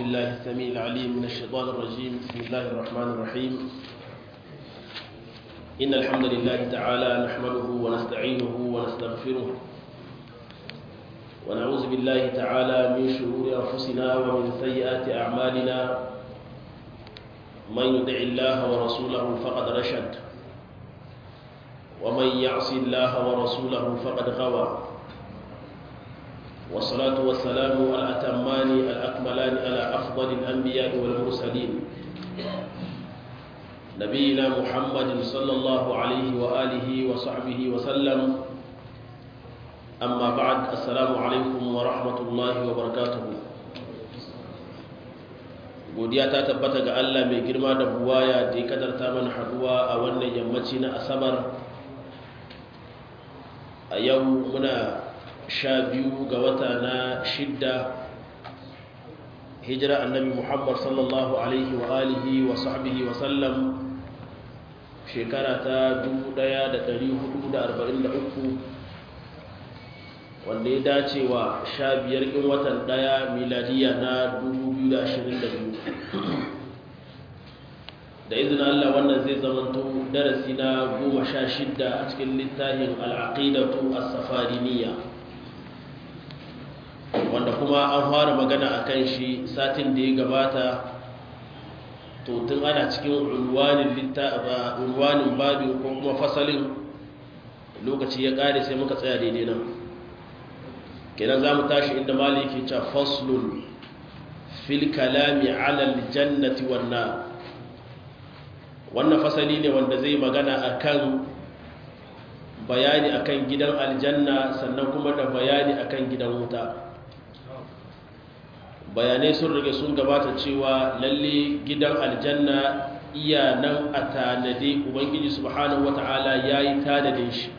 بالله السميع العليم من الشيطان الرجيم بسم الله الرحمن الرحيم إن الحمد لله تعالى نحمده ونستعينه ونستغفره ونعوذ بالله تعالى من شرور أنفسنا ومن سيئات أعمالنا من يطع الله ورسوله فقد رشد ومن يعص الله ورسوله فقد غوى والصلاة والسلام الأتمان الأكملان على أفضل الأنبياء والمرسلين نبينا محمد صلى الله عليه وآله وصحبه وسلم أما بعد السلام عليكم ورحمة الله وبركاته godiya ta tabbata ga Allah mai girma da buwaya da ya kadarta mana haduwa a wannan yammaci na asabar a yau muna sha biyu ga wata na shidda hijira annabi muhammad sallallahu alaihi wa alihi wa sahbihi wa sallam shekara ta 1443 wanda ya dace wa sha biyar in watan daya miladiya na 2022 da izinin Allah wannan zai zamanto darasi na goma sha shidda a cikin littafin al'aqidatu as-safariniya wanda kuma an fara magana a kan shi satin da ya gabata to tun ana cikin unwanin babin ko kuma fasalin lokaci ya ƙare sai muka tsaya daidai nan kenan za mu tashi inda maliki ce faslun fil kalami alal jannati wannan wannan fasali ne wanda zai magana akan bayani akan gidan aljanna sannan kuma da bayani akan gidan wuta bayanai sun rage sun gabata cewa lalle gidan aljanna iya nan a tanade ubangiji subhanahu wata'ala ya yi tanadin shi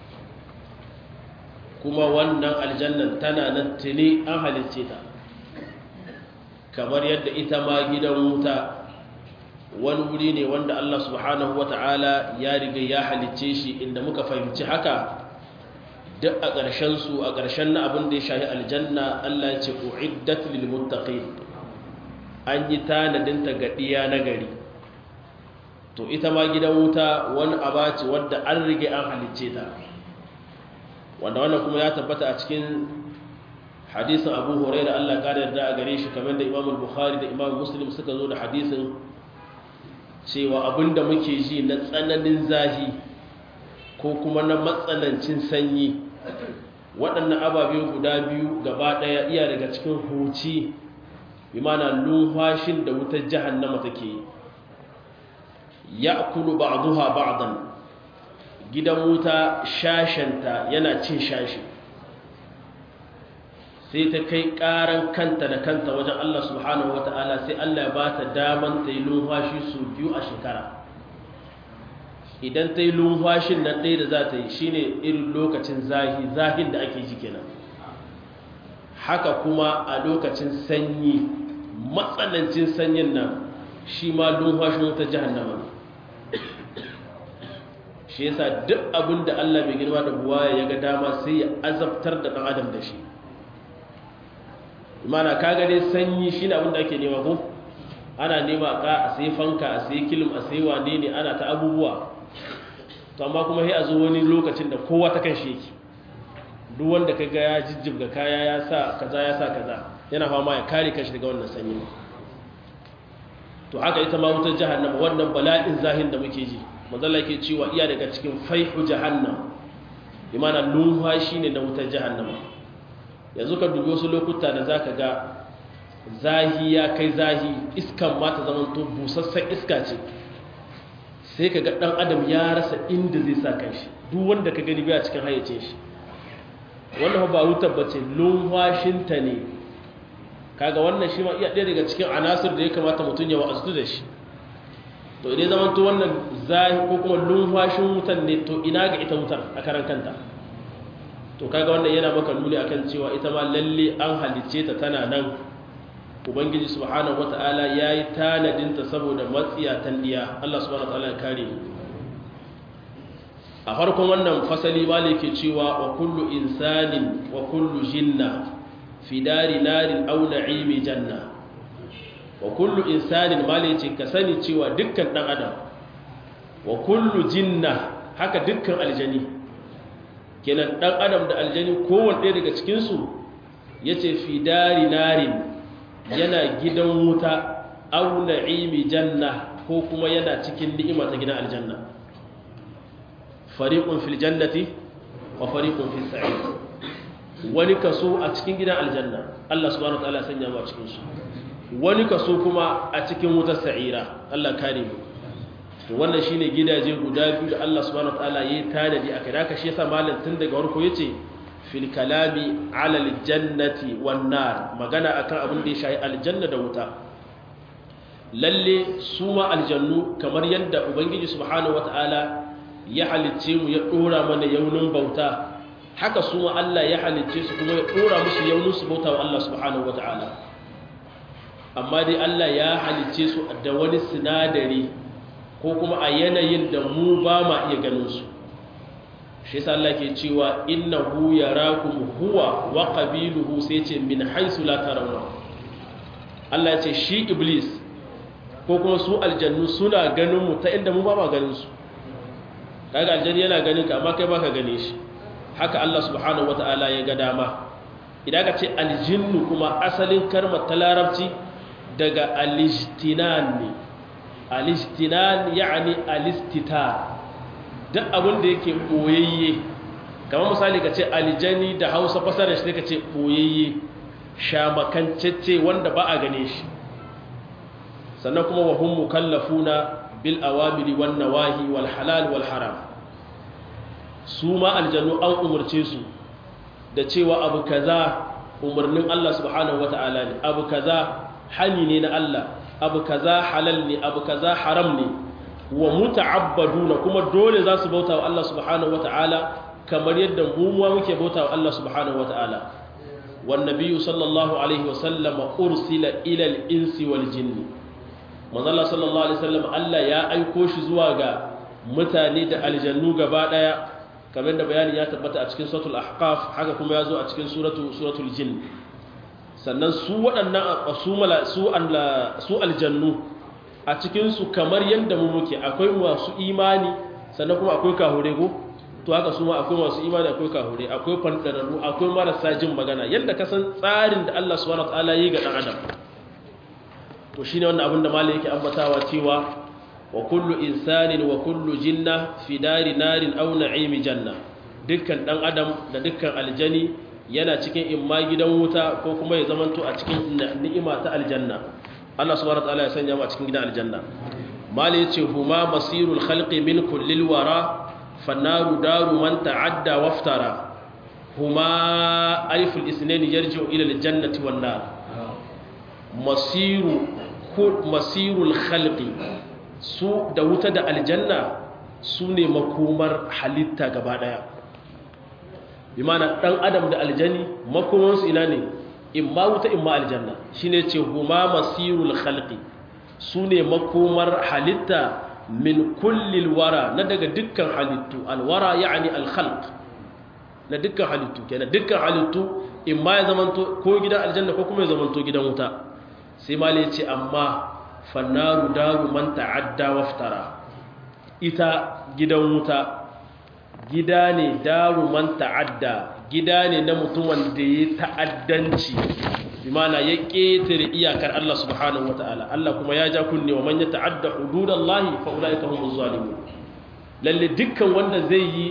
kuma wannan aljannan tana nan tuni an halicce ta kamar yadda ita ma gidan wuta wani wuri ne wanda Allah subhanahu wata'ala ya riga ya halicce shi inda muka fahimci haka duk a ƙarshen su a ƙarshen na abin da ya shahi aljanna Allah ya ce uiddat lil muttaqin an yi tanadin ta ga diya na gari to ita ma gidan wuta wani abaci wanda an rige an halicce ta wanda wannan kuma ya tabbata a cikin hadisin Abu Hurairah Allah ya yarda a gare shi kamar da Imam Bukhari da Imam Muslim suka zo da hadisin cewa abinda muke ji na tsananin zahi ko kuma na matsanancin sanyi waɗannan ababe guda biyu gaba ɗaya iya daga cikin huci bi mana lumfashin da wutar jahannama take yi ya kulu ba'duha ba'dan gidan wuta shashenta yana cin shashi sai ta kai ƙaran kanta da kanta wajen Allah subhanahu wata'ala sai Allah ya ba ta daman ta yi lumfashi su biyu a shekara idan ta yi lumfashin nan ɗaya da za ta yi shi ne irin lokacin zahi zahin da ake ji kenan haka kuma a lokacin sanyi matsanancin sanyin nan shi ma lumfashin wata jihannama shi yasa duk abin da Allah mai girma da buwaya ya ga dama sai ya azabtar da ɗan adam da shi imana kaga dai sanyi shi ne abin da ake nema ko ana nema ka a sai fanka a sai kilim a sai wane ne ana ta abubuwa to amma kuma sai a zo wani lokacin da kowa ta kan shi yake duk wanda ka ga ya jijjibga kaya ya sa kaza ya sa kaza yana fama ya kare kanshi daga wannan sanyi to haka ita ma wutar jahannama wannan bala'in zahin da muke ji manzala yake cewa iya daga cikin faihu jahannam imana numfashi ne na wutar jahannama yanzu ka dubi wasu lokuta da zaka ga zahi ya kai zahi iskan ma ta zama to busassan iska ce sai ka ga ɗan adam ya rasa inda zai sa kanshi duk wanda ka gani biya cikin hayyacin shi wannan ba wutar ba ce lumfashinta ne kaga wannan shi ma iya ɗaya daga cikin anasir da ya kamata mutum ya wa'azu da shi to idan zaman to wannan zahi ko kuma lumfashin wutan ne to ina ga ita wutar a karan kanta to kaga wannan yana maka nuni akan cewa ita ma lalle an halicce ta tana nan ubangiji subhanahu wata'ala yayi tanadinta saboda matsiyatan diya Allah subhanahu wata'ala ya kare a farkon wannan fasali malike cewa wa kullu insanin wa kullu jinna fi dari narin aw na'imi janna wa kullu insanin mali ce ka sani cewa dukkan dan adam wa kullu jinna haka dukkan aljani kenan dan adam da aljani kowanne ɗaya daga cikin su yace fi dari narin yana gidan wuta aw na'imi janna ko kuma yana cikin ni'ima ta gidan aljanna fariqun fil jannati wa fariqun fis sa'ir wani kaso a cikin gidan aljanna Allah subhanahu wataala sanya mu a cikin su wani kaso kuma a cikin wutar sa'ira Allah kare mu to wannan shine gidaje guda biyu da Allah subhanahu wataala yayi tanadi akai da shi yasa malam tun daga farko yace fil kalami ala aljannati wan nar magana akan abin da ya shayi aljanna da wuta lalle su ma aljannu kamar yadda ubangiji subhanahu wataala ya halicce mu ya dora mana yaunin bauta haka su ma Allah ya halicce su kuma ya dora musu yaunin su bauta wa Allah subhanahu wataala amma dai Allah ya halicce su da wani sinadari ko kuma a yanayin da mu ba ma iya ganin su shi yasa Allah ke cewa innahu yarakum huwa wa qabiluhu sai ce min haisu la tarawna Allah ya ce shi iblis ko kuma su aljannu suna ganin mu ta inda mu ba ma ganin su kaga aljanni yana ganin ka amma kai baka gane shi haka Allah subhanahu wataala ya ga dama idan ka ce aljinnu kuma asalin kalmar ta larabci daga alijtinan ne alijtinan yani alistitar duk abin da yake boyayye kamar misali ka ce aljani da hausa fasarar shi ka ce boyayye shamakancece wanda ba a gane shi sannan kuma wa hum mukallafuna bil awamiri wan nawahi wal halal wal haram su ma aljannu an umarce su da cewa abu kaza umarnin Allah subhanahu wataala ne abu kaza hani ne na Allah abu kaza halal ne abu kaza haram ne wa muta'abbaduna kuma dole za su bauta wa Allah subhanahu wataala kamar yadda mu ma muke bauta wa Allah subhanahu wataala wan nabiyyu sallallahu alaihi wasallam ursila ila al-insi wal jinni manzala sallallahu alaihi wasallam Allah ya aiko shi zuwa ga mutane da aljannu gaba daya kamar da bayani ya tabbata a cikin suratul ahqaf haka kuma ya zo a cikin suratu suratul jin sannan su waɗannan su mala su su aljannu a cikin su kamar yanda mu muke akwai masu imani sannan kuma akwai kahure ko to haka su ma akwai masu imani akwai kahure akwai fandararru akwai marasa jin magana yanda ka san tsarin da Allah subhanahu wataala yi ga dan adam to shine wannan abin da malai yake ambatawa cewa wa kullu insanin wa kullu jinna fi dari narin aw na'imi janna dukkan dan adam da dukkan aljani yana cikin imma gidan wuta ko kuma ya zamanto a cikin ni'ima ta aljanna Allah subhanahu wataala ya sanya mu a cikin gidan aljanna malai yace huma masirul khalqi min kullil wara fannaru daru man ta'adda waftara huma aliful isnain yarji'u ila aljannati wan nar masiru masirul khalqi su da wuta da aljanna su ne makomar halitta gaba daya bi mana dan adam da aljani makomansu ina ne imma wuta imma aljanna shine ce huma masirul khalqi su ne makomar halitta min kullil wara na daga dukkan halittu alwara yani alkhalq na dukkan halittu kenan dukkan halittu imma ya zamanto ko gidan aljanna ko kuma ya zamanto gidan wuta sai malai ce amma fannaru daru man ta'adda waftara ita gidan wuta gida ne daru man ta'adda gida ne na mutumin da ya ta'addanci bi mana ya ƙetare iyakar Allah subhanahu wata'ala Allah kuma ya ja kunne wa man ya ta'adda hududallahi fa ulaika humuz zalimun lalle dukkan wanda zai yi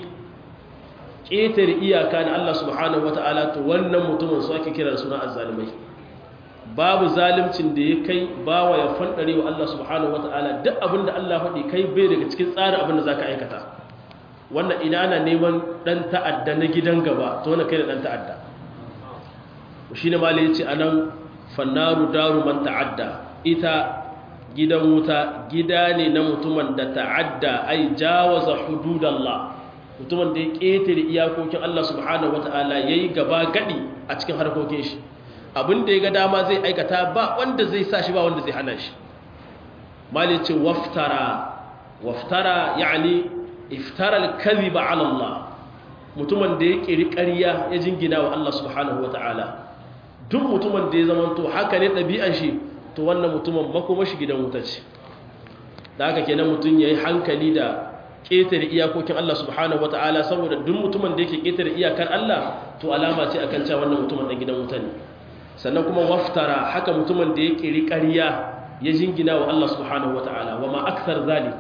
ƙetare iyaka na Allah subhanahu wata'ala to wannan mutumin su ake kira da suna azzalimai babu zalimcin da ya kai bawa ya fandare wa Allah subhanahu wata'ala duk abin da Allah faɗi kai bai daga cikin tsarin abin da za ka aikata wannan ina ana neman ɗan ta'adda na gidan gaba to wani kai da ɗan ta'adda shi ne mali ya ce a nan fannaru daru man ta'adda ita gidan wuta gida ne na mutumin da ta'adda ai jawaza hududallah mutumin da ya ƙetare iyakokin Allah subhanahu wata'ala ya yi gaba gaɗi a cikin harkokin shi abin da ya ga dama zai aikata ba wanda zai sa shi ba wanda zai hana shi mali ce waftara waftara yani iftara al-kadhiba ala Allah mutumin da ya kiri ƙarya ya jingina wa Allah subhanahu wata'ala duk mutumin da ya zamanto haka ne ɗabi'an shi to wannan mutumin makomashi gidan wuta ce da haka kenan mutum yayi hankali da ƙetare iyakokin Allah subhanahu wata'ala saboda duk mutumin da yake ƙetare iyakar Allah to alama ce akan cewa wannan mutumin dan gidan wuta ne sannan kuma waftara haka mutumin da ya kiri ƙarya ya jingina wa Allah subhanahu wata'ala wa ma akthar zalik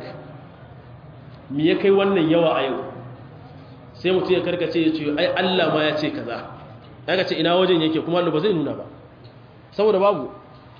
me ya kai wannan yawa a yau sai mutum ya karkace ya ce ai Allah ma ya ce kaza daga ce ina wajen yake kuma Allah ba zai nuna ba saboda babu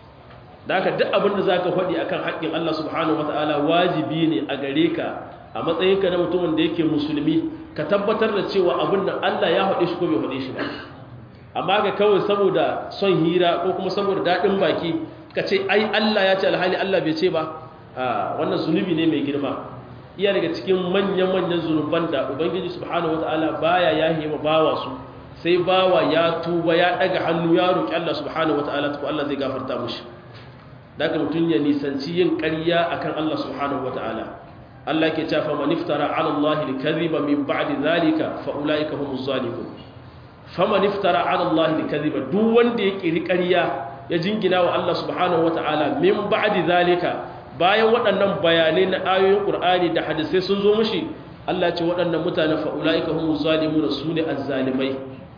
da haka duk abin da zaka faɗi akan haƙƙin Allah subhanahu wata'ala wajibi ne a gare ka a matsayinka na mutumin da yake musulmi ka tabbatar da cewa abin nan Allah ya faɗe shi ko bai faɗe shi ba amma ga kawai saboda son hira ko kuma saboda daɗin baki ka ce ai Allah ya ce alhali Allah bai ce ba wannan zunubi ne mai girma iya daga cikin manyan-manyan zunuban da ubangiji subhanahu wataala baya yahe ma bawa su sai bawa ya tuba ya daga hannu ya roki Allah subhanahu wataala to Allah zai gafarta mushi daga mutun ya nisanci yin ƙarya akan Allah subhanahu wataala Allah ke cewa man iftara ala Allah al-kadhiba min ba'di dhalika fa ulaika humuz zalimun faman iftara ala Allah al-kadhiba duk wanda ya kiri ƙarya ya jingina wa Allah subhanahu wataala min ba'di dhalika bayan waɗannan bayanai na ayoyin ƙur'ani da hadisai sun zo mushi Allah ce waɗannan mutane fa'ula'ika hun zalimu da su ne azzalimai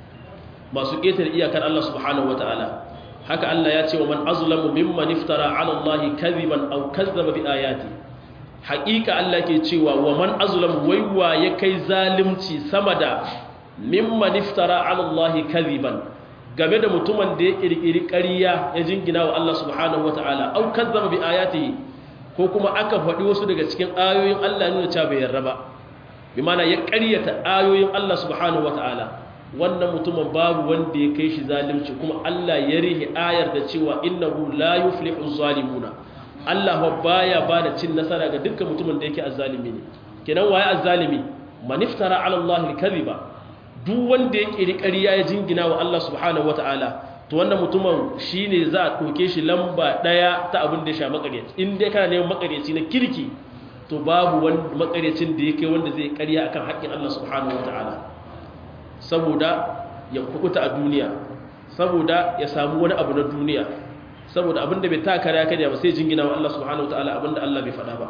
masu ƙetar iyakar Allah subhanahu wa ta'ala haka Allah ya ce wa man azlamu mimman iftara ala Allah kadhiban aw kazzaba bi ayati haƙiƙa Allah ke cewa wa man azlamu waiwa ya kai zalimci sama da mimman iftara ala Allah kadhiban game da mutumin da ya kirkiri ƙarya ya jingina wa Allah subhanahu wa ta'ala aw kazzaba bi ayatihi ko kuma aka faɗi wasu daga cikin ayoyin Allah nuna cewa bai yarda ba bi mana ya ƙaryata ayoyin Allah subhanahu wata'ala wannan mutumin babu wanda ya kai shi zalunci kuma Allah ya rihi ayar da cewa innahu la yuflihu zalimuna Allah baya ba da cin nasara ga dukkan mutumin da yake azzalimi ne kenan waye azzalimi man iftara ala Allah al-kadhiba duk wanda ya kiri ƙarya ya jingina wa Allah subhanahu wata'ala to wannan mutumin shi ne za a ɗauke shi lamba ɗaya ta abin da ya sha makaryaci in dai kana neman makaryaci na kirki to babu wani makaryacin da ya kai wanda zai karya akan haƙƙin Allah subhanahu wa ta'ala saboda ya kukuta a duniya saboda ya samu wani abu na duniya saboda abin da bai ta kare ya ba sai jingina wa Allah subhanahu wa ta'ala abin da Allah bai faɗa ba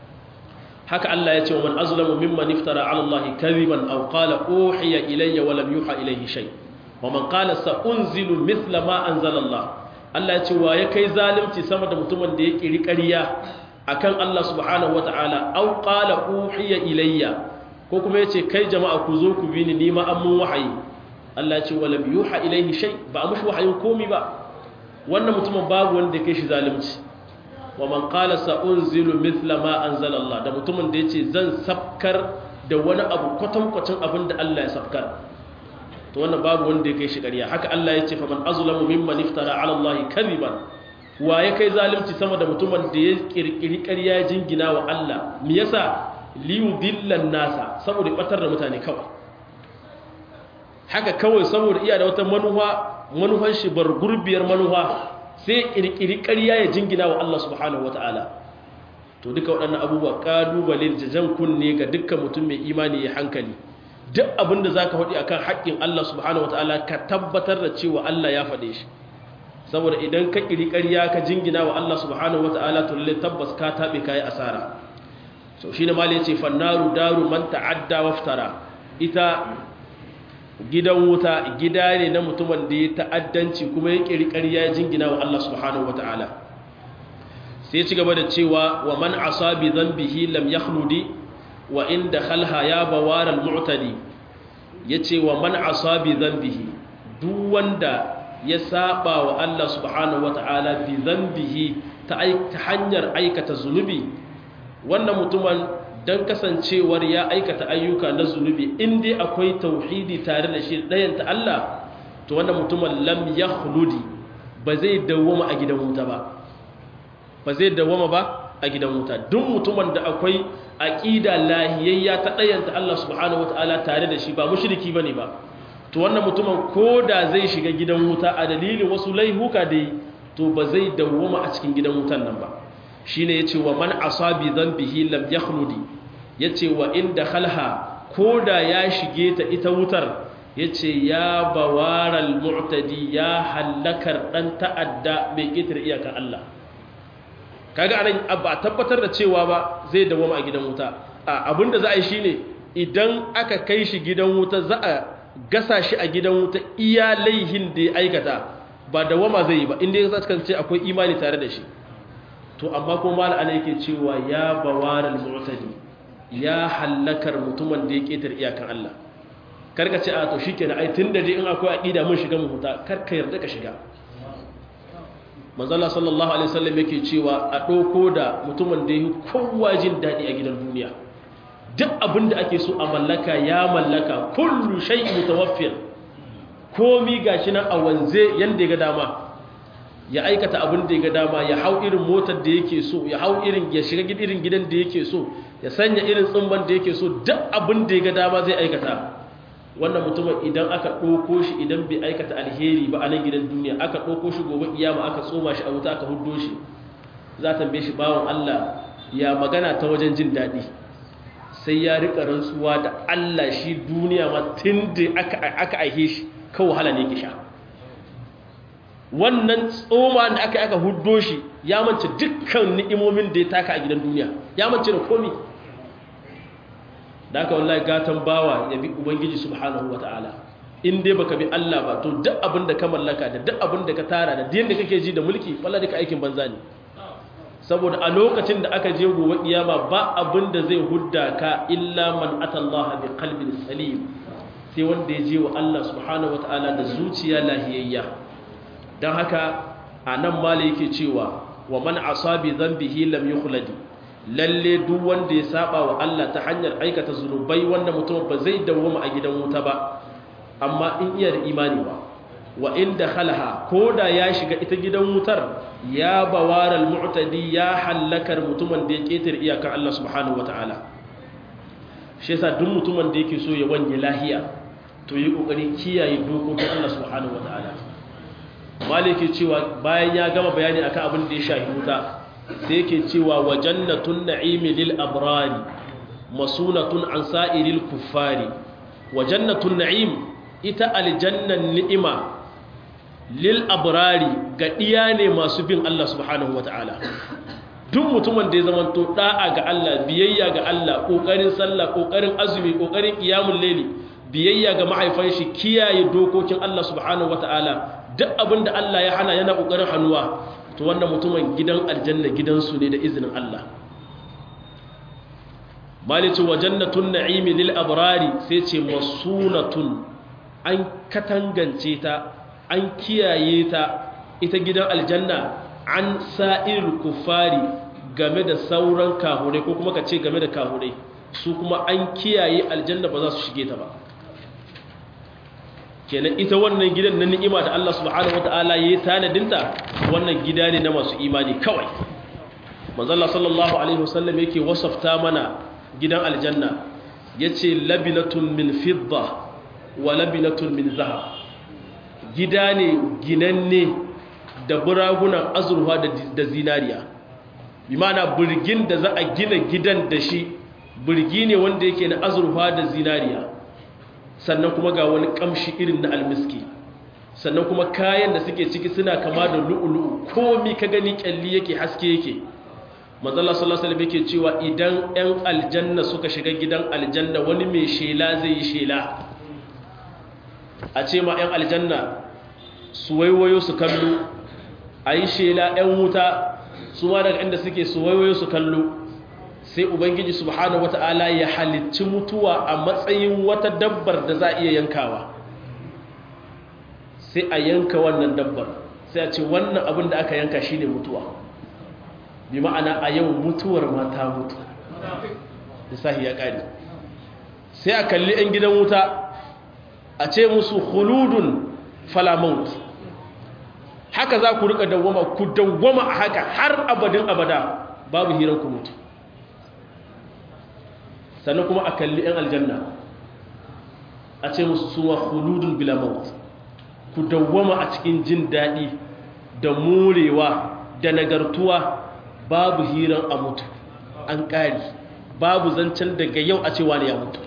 haka Allah ya ce wa man azlamu mimman iftara ala Allah kadhiban aw qala uhiya ilayya wa lam yuha ilayhi shay' wa man qala sa unzilu mithla ma anzala Allah Allah ya ce wa ya kai zalunci sama da mutumin da ya kiri ƙarya akan Allah subhanahu wataala aw qala uhiya ilayya ko kuma yace kai jama'a ku zo ku bi ni nima an mun wahayi Allah ya ce wa lam yuha ilayhi shay ba mushi wahayin komi ba wannan mutumin babu wanda ya kai shi zalunci wa man qala sa unzilu mithla ma anzala Allah da mutumin da yace zan sabkar da wani abu kwatankwacin abin da Allah ya sabkar to wannan babu wanda ya kai shi ƙarya haka Allah ya ce fa man azlamu mimman iftara ala Allah kadhiban wa ya kai zalunci sama da mutumin da ya kirkiri ƙarya ya jingina wa Allah me yasa liyudillan nasa saboda batar da mutane kawai haka kawai saboda iya da wata manufa manufan shi bar gurbiyar manufa sai kirkiri ƙarya ya jingina wa Allah subhanahu wataala to duka waɗannan abubuwa kalubale da jan kunne ga dukkan mutum mai imani ya hankali duk abinda za ka faɗi a kan haƙƙin Allah subhanahu wata'ala ka tabbatar da cewa Allah ya faɗe shi saboda idan ka ƙiri ƙarya ka jingina wa Allah subhanahu wata'ala to lalle tabbas ka taɓe ka yi asara so shi ne mali ya ce fannaru daru man ta'adda waftara ita gidan wuta gida ne na mutumin da ya ta'addanci kuma ya ƙiri ƙarya ya jingina wa Allah subhanahu wata'ala sai ci gaba da cewa wa man asabi dhanbihi lam yakhludi wa inda khalha ya bawaral mu'tadi yace wa man asabi dhanbihi duk wanda ya saba wa Allah subhanahu wata'ala bi dhanbihi ta hanyar aikata zunubi wannan mutumin dan kasancewar ya aikata ayyuka na zunubi in dai akwai tauhidi tare da shi dayan ta Allah to wannan mutumin lam yakhludi ba zai dawwama a gidan wuta ba ba zai dawwama ba a gidan wuta duk mutumin da akwai aqida lahiyayya ta dayanta Allah subhanahu wataala tare da shi ba mushriki bane ba to wannan mutumin koda zai shiga gidan wuta a dalilin wasu laihuka dai to ba zai dawwama a cikin gidan wutan nan ba shine yace wa man asabi dhanbihi lam yakhludi yace wa inda khalha koda ya shige ta ita wutar yace ya bawaral mu'tadi ya halakar dan ta'adda mai kitar iyakar Allah kaga anan ba tabbatar da cewa ba zai dawoma a gidan wuta abinda za a yi shine idan aka kai shi gidan wuta za a gasa shi a gidan wuta iya laihin da ya aikata ba dawama zai yi ba inda ya kasance akwai imani tare da shi to amma kuma mala ana yake cewa ya bawaral mu'tadi ya hallakar mutumin da ya ketar iyakan Allah karka ce a to shikenan ai tunda dai in akwai aqida mun shiga mu huta karka yarda ka shiga manzo Allah sallallahu alaihi wasallam yake cewa a doko da mutumin da yake kowa jin dadi a gidan duniya duk abin da ake so a mallaka ya mallaka kullu shay'in mutawaffir komi gashi nan a wanze yanda ya ga dama ya aikata abin da ya ga dama ya hau irin motar da yake so ya hau irin ya shiga irin gidan da yake so ya sanya irin tsumban da yake so duk abin da ya ga dama zai aikata wannan mutumin idan aka ɗauko shi idan bai aikata alheri ba a nan gidan duniya aka ɗauko shi gobe kiyama aka tsoma shi a wuta aka huddo shi za ta tambaye shi bawon Allah ya magana ta wajen jin daɗi sai ya rika rantsuwa da Allah shi duniya ma tun da aka aihe shi kan wahala ne ke sha wannan tsoma da aka aka huddo shi ya mance dukkan ni'imomin da ya taka a gidan duniya ya mance da komi da aka wallahi gatan bawa ya bi ubangiji subhanahu ta'ala. in dai baka bi Allah ba to duk abin da ka mallaka da duk abin da ka tara da yadda kake ji da mulki wallahi duka aikin banza ne saboda a lokacin da aka je gobe kiyama ba abin da zai hudda ka illa man atallaha bi qalbin salim sai wanda ya je wa Allah subhanahu ta'ala da zuciya lahiyayya dan haka anan mala yake cewa wa man asabi dhanbihi lam yukhladi lalle duk wanda ya saba wa Allah ta hanyar aikata zunubai wanda mutum ba zai dawoma a gidan wuta ba amma in iya da imani ba wa inda khalaha koda ya shiga ita gidan wutar ya bawaral mu'tadi ya halakar mutumin da ya ketar iyakar Allah subhanahu wataala shi yasa duk mutumin da yake so ya wanye lahiya to yi kokari kiyaye dokokin Allah subhanahu wataala maliki cewa bayan ya gama bayani akan abin da ya shahi wuta sai yake cewa wa jannatun na'imi lil abrari masunatun an sa'iril kuffari wa jannatun na'im ita aljannan ni'ima lil abrari ga diya ne masu bin Allah subhanahu wata'ala duk mutumin da ya zama to da'a ga Allah biyayya ga Allah kokarin sallah kokarin azumi kokarin qiyamul layli biyayya ga mahaifan shi kiyaye dokokin Allah subhanahu wata'ala duk abinda Allah ya hana yana kokarin hannuwa to wannan mutumin gidan aljanna gidansu ne da izinin Allah malice wa jannatun na'imi lil abrari sai ce masunatun an katangance ta an kiyaye ta ita gidan aljanna an sa'irul kufari game da sauran kahurai ko kuma ka ce game da kahurai su kuma an kiyaye aljanna ba za su shige ta ba kenan ita wannan gidan na ni'ima da Allah subhanahu wataala yayi tanadinta wannan gida ne na masu imani kawai manzo Allah sallallahu alaihi wasallam yake wasafta mana gidan aljanna yace labinatun min fidda wa labinatun min zahab gida ne ginanne da buragunan azurfa da zinariya bi ma'ana burgin da za a gina gidan da shi burgi ne wanda yake na azurfa da zinariya sannan kuma ga wani kamshi irin na almiski sannan kuma kayan da suke ciki suna kama da lu'ulu'u komi ka gani kyalli yake haske yake manzala sallallahu alaihi yake cewa idan 'yan aljanna suka shiga gidan aljanna wani mai shela zai yi shela a ce ma 'yan aljanna su waiwayo su kallo a yi shela 'yan wuta su ma daga inda suke su waiwayo su kallo sai ubangiji subhanahu wata'ala ya halicci mutuwa a matsayin wata dabbar da za a iya yankawa sai a yanka wannan dabbar sai a ce wannan abin da aka yanka shine mutuwa bi ma'ana a yau mutuwar mata mutu lissahi ya ƙari sai a kalli 'yan gidan wuta a ce musu huludun falamaut haka za ku rika dawwama ku dawwama a haka har abadin abada babu hirar ku mutu sannan kuma a kalli 'yan aljanna a ce musu suwa huludun bilamaut ku dawwama a cikin jin daɗi da morewa da nagartuwa babu hiran a mutu an ƙari babu zancen daga yau a cewa ne ya mutu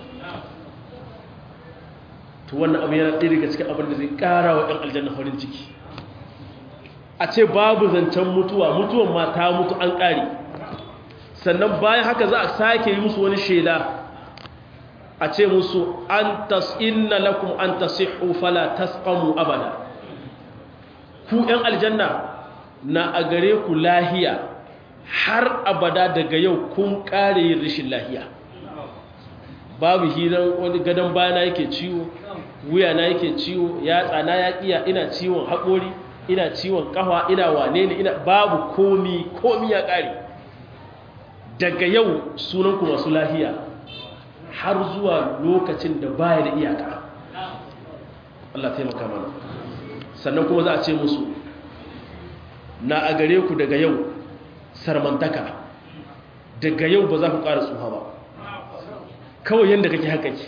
to wannan abu yana ɗaya daga cikin abin da zai ƙara wa 'yan aljanna farin ciki a ce babu zancen mutuwa mutuwan ma ta mutu an ƙari sannan bayan haka za a sake yi musu wani shela a ce musu an tas'inna lakum an tasihhu fala tasqamu abada ku ‘yan aljanna na a gare ku lahiya har abada daga yau kun ƙare yin rashin lahiya babu hiran wani gadon bayana yake ciwo wuya na yake ciwo ya tsana ya ƙiya ina ciwon haƙori ina ciwon ƙafa ina wane ne ina babu komi komi ya ƙare daga yau sunanku masu lahiya har zuwa lokacin da baya da iyaka Allah taimaka mana sannan kuma za a ce musu na a gare ku daga yau sarmantaka daga yau ba za ku ƙara tsuha ba kawai yadda kake haka ke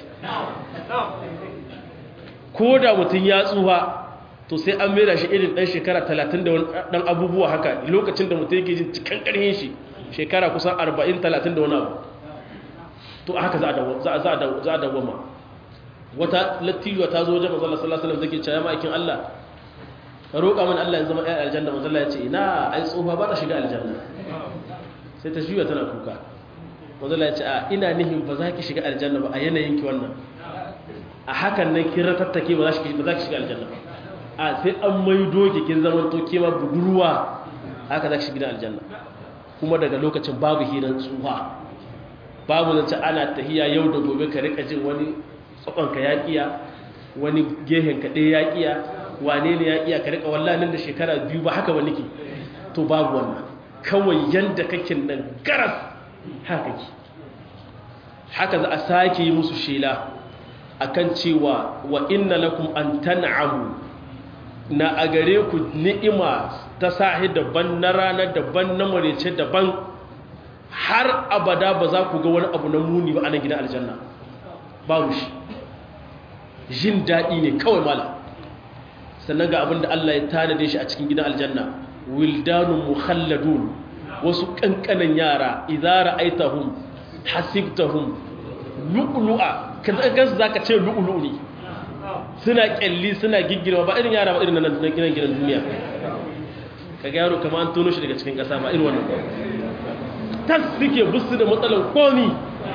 ko da mutum ya tsuha to sai an mera shi irin ɗan shekara talatin da ɗan abubuwa haka lokacin da mutum yake jin cikin ƙarfin shi shekara kusan arba'in talatin da wani abu to haka za a dawama wata lattijuwa ta zo wajen mazalla sallallahu alaihi zake cewa ma'aikin Allah ka roƙa min Allah ya zama ɗaya aljanna mazalla ya ce ina ai tsofa ba ta shiga aljanna sai ta juya tana kuka mazalla ya ce a ina nihin ba za ki shiga aljanna ba a yanayin ki wannan a hakan nan kin ratattake ba za ki shiga aljanna ba a sai an maido ki kin zama to kima budurwa haka za ki shiga aljanna kuma daga lokacin babu hirar tsufa babu zance ana tahiya yau da gobe ka rika jin wani tsakonka ya kiya wani gehen ka ɗaya ya kiya wane ne ya kiya ka rika wallanin da shekara biyu ba haka ba nake to babu wannan kawai yanda kake nan garas haka ki haka za a sake yi musu shela akan cewa wa inna lakum an tan'amu na a gare ku ni'ima ta sahi daban na rana daban na marece daban har abada ba za ku ga wani abu na muni ba a nan gidan aljanna babu shi jin daɗi ne kawai mala sannan ga abin da Allah ya tanade shi a cikin gidan aljanna wildanun mukhalladun wasu kankanan yara idza ra'aitahum hasibtahum lu'lu'a kaza gas zaka ce lu'lu'u ne suna kyalli suna giggirma ba irin yara ba irin nan gidan gidan duniya kaga yaro kamar an tono shi daga cikin kasa ba irin wannan tas suke busu da matsalar komi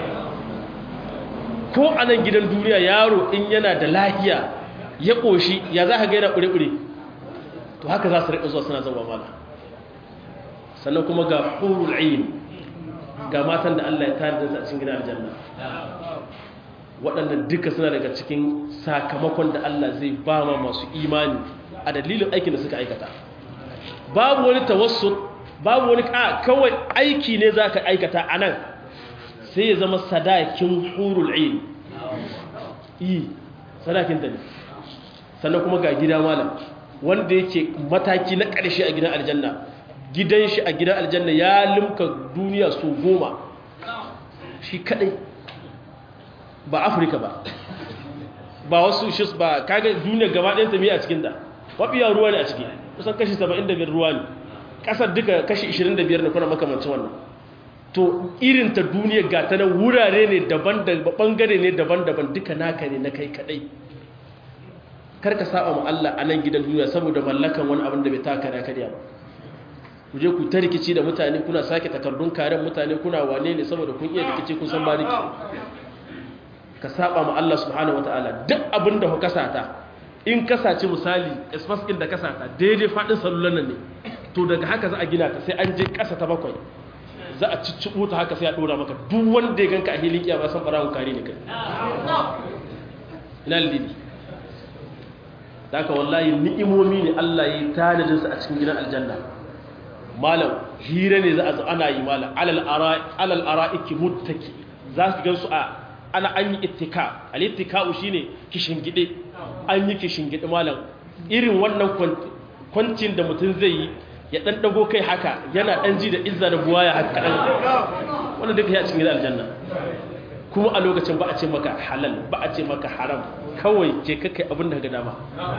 ko a nan gidan duniya yaro in yana da lahiya ya ƙoshi ya za ka gaina ƙure-ƙure to haka za su riƙa zuwa suna zama mala sannan kuma ga hurul ayin ga matan da Allah ya tare da a cikin gidan aljanna waɗannan duka suna daga cikin sakamakon da Allah zai ba ma masu imani a dalilin aikin da suka aikata babu wani tawassut babu wani kawai aiki ne za ka aikata a nan sai ya zama sadakin hurul ayin yi sadakin da ne sannan kuma ga gida malam wanda yake mataki na ƙarshe a gidan aljanna gidan shi a gidan aljanna ya limka duniya su goma shi kadai ba afirka ba ba wasu shis ba kaga duniya gaba ɗaya tafiya a cikin da wafiya ruwa ne a ciki kusan kashi 75 ruwa ne ƙasar duka kashi 25 ne kuna makamancin wannan to irin ta duniya ga ta nan wurare ne daban-daban bangare ne daban-daban duka naka ne na kai kadai karka saba mu Allah a nan gidan duniya saboda mallakan wani abin da bai taka da kariya ba ku je ku ta rikici da mutane kuna sake takardun karen mutane kuna wane ne saboda kun iya rikici kun san bariki ka saba mu Allah subhanahu wataala duk abin da ku kasata in kasace misali espas din da kasata daidai fadin sallulan nan ne to daga haka za a gina ta sai an je kasa ta bakwai za a cicciɓo ta haka sai a ɗora maka duk wanda ya ganka a hilin kiyama san ɓarawun kare ne kai ina lidi da haka wallahi ni'imomi ne Allah ya yi tanadinsa a cikin gidan aljanna malam hira ne za a zo ana yi malam alal ara'iki muttaki za su gansu a ana an yi ittika al ittika'u shine kishingide an yi kishingide malam irin wannan kwancin da mutum zai yi ya dan dago kai haka yana dan ji da izza da buwaya haka kadan wannan duka ya cikin aljanna kuma a lokacin ba a ce maka halal ba a ce maka haram kawai je ka kai abin da ga dama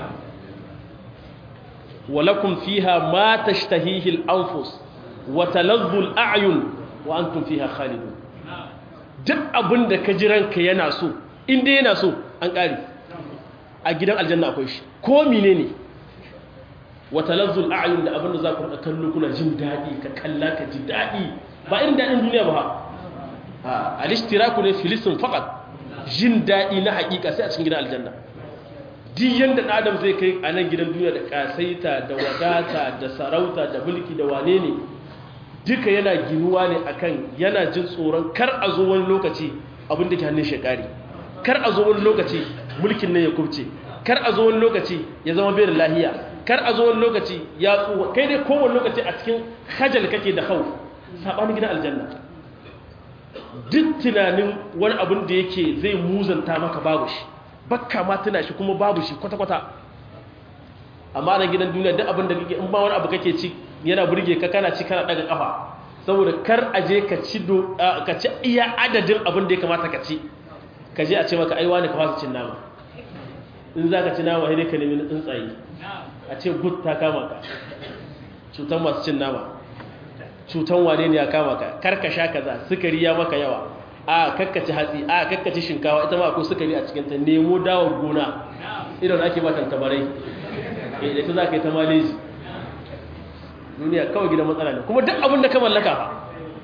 walakum fiha ma tashtahihi al-anfus wa taladdu al-a'yun wa antum fiha khalidun duk abin da ka ji ranka yana so in dai yana so an kare a gidan aljanna akwai shi ko menene wa talazzul a'yun da abinda za ku kallo kuna jin daɗi ka kalla ka ji daɗi ba irin daɗin duniya ba ha al-ishtiraku ne filisin faqat jin daɗi na haƙiƙa sai a cikin gidan aljanna duk yanda ɗan adam zai kai a nan gidan duniya da ƙasaita da wadata da sarauta da mulki da wane ne duka yana ginuwa ne akan yana jin tsoron kar a zo wani lokaci abin da ke hannun shekari kar a zo wani lokaci mulkin nan ya kubce kar a zo wani lokaci ya zama bai da lahiya kar a zo wani lokaci ya tsuwa kai dai kowane lokaci a cikin hajjal kake da hau saɓanin gidan aljanna duk tunanin wani abin da yake zai muzanta maka babu shi bakka ma tuna shi kuma babu shi kwata-kwata amma na gidan duniya duk abin da kake in ba wani abu kake ci yana burge ka kana ci kana daga kafa saboda kar a je ka ci ka ci iya adadin abin da ya kamata ka ci ka je a ce maka aiwa ne ka fasa cin nama in za ka ci nama sai dai ka nemi tsuntsaye a ce gut ta kama ka cutan masu cin nama cutan wane ne ya kama ka kar ka sha kaza sukari ya maka yawa a kakkaci hatsi a kakkaci shinkawa ita ma akwai sukari a cikinta nemo dawar gona idan ake matan tabarai da ita za ka yi ta maleji duniya kawai gidan matsala ne kuma duk abin da ka mallaka fa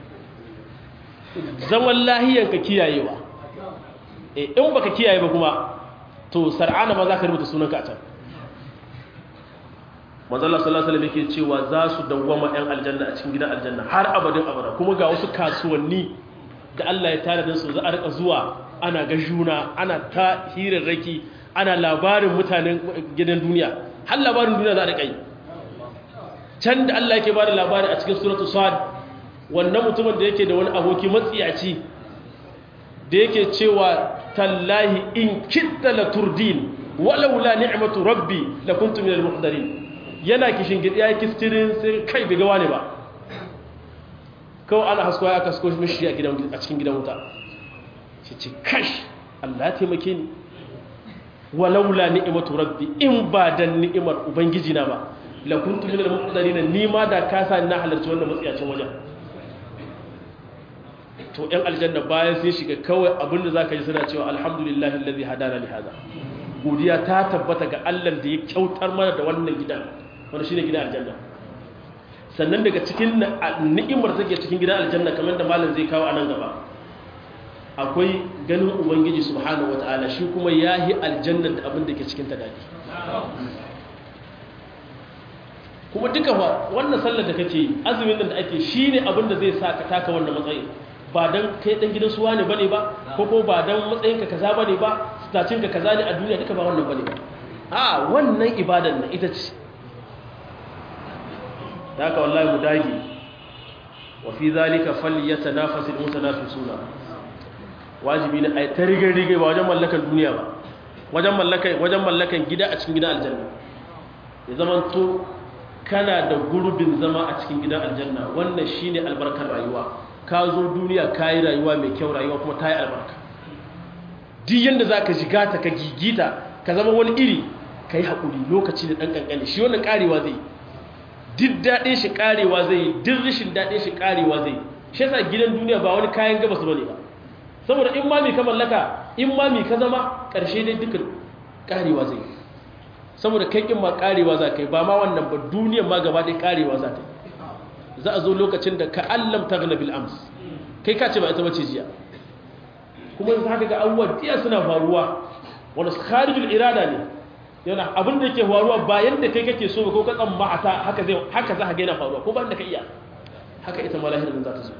zaman lahiyanka kiyayewa in baka kiyaye ba kuma to sar'ana ma za ka rubuta sunanka a can manzala sallallahu alaihi yake cewa za su dawwama yan aljanna a cikin gidan aljanna har abadin abada kuma ga wasu kasuwanni da Allah ya tare da su za a rika zuwa ana ga juna ana ta hirarraki ana labarin mutanen gidan duniya har labarin duniya za a rika yi can da Allah yake bada labari a cikin suratu sad wannan mutumin da yake da wani aboki matsiyaci da yake cewa tallahi in kitta la turdin walau la ni'matu rabbi la kuntu minal muhdarin yana kishin gidi ya kistirin sai kai bai gawa ne ba kawai ana haskowa ya kasko mishi a cikin gidan wuta shi ce kash Allah ya taimake ni walaula ni'matu rabbi in ba dan ni'imar ubangiji na ba la kuntu minal muqtarin ni ma da ka sa na halarci wannan matsiyacin wajen to ɗan aljanna bayan sai shiga kawai abinda zaka ji suna cewa alhamdulillahi allazi hadana li hada godiya ta tabbata ga Allah da ya kyautar mana da wannan gidan wanda shine gidan aljanna sannan daga cikin ni'imar take cikin gidan aljanna kamar da malam zai kawo a nan gaba akwai ganin ubangiji subhanahu wataala shi kuma yahi aljanna da abin da ke cikin ta dadi kuma duka fa wannan sallar da kake yi azumin nan da ake shine abin da zai sa ka taka wannan matsayin ba dan kai dan gidan suwa ne bane ba ko ko ba dan matsayinka kaza bane ba stacinka kaza ne a duniya duka ba wannan bane ba a wannan ibadan nan ita ce haka wallahi mu dage wa fi zalika falyatanafasul mutanafisuna wajibi ne ai ta rigar rigar ba wajen mallakan duniya ba wajen mallakan wajen mallakan gida a cikin gidan aljanna ya zaman to kana da gurbin zama a cikin gidan aljanna wannan shine albarkar rayuwa ka zo duniya kayi rayuwa mai kyau rayuwa kuma ta yi albarka duk yanda zaka shiga ta ka gigita ka zama wani iri kai hakuri lokaci da dan kankani shi wannan karewa zai yi duk daɗin shi ƙarewa zai yi duk rashin daɗin shi ƙarewa zai yi shi yasa gidan duniya ba wani kayan gabas bane ba saboda in mami ka mallaka in mami ka zama ƙarshe dai duka ƙarewa zai yi saboda kai kin ma ƙarewa za ka yi ba ma wannan ba duniyar ma gaba ɗaya ƙarewa za ta yi za a zo lokacin da ka allam ta gana bil ams kai ka ce ba ita bace jiya kuma yanzu haka ga abubuwa diya suna faruwa wanda kharijul irada ne yana abin da yake faruwa ba yadda kai kake so ko ka tsammata haka zai haka za ka ga yana faruwa ko ba da ka iya haka ita ma lahirin za ta zo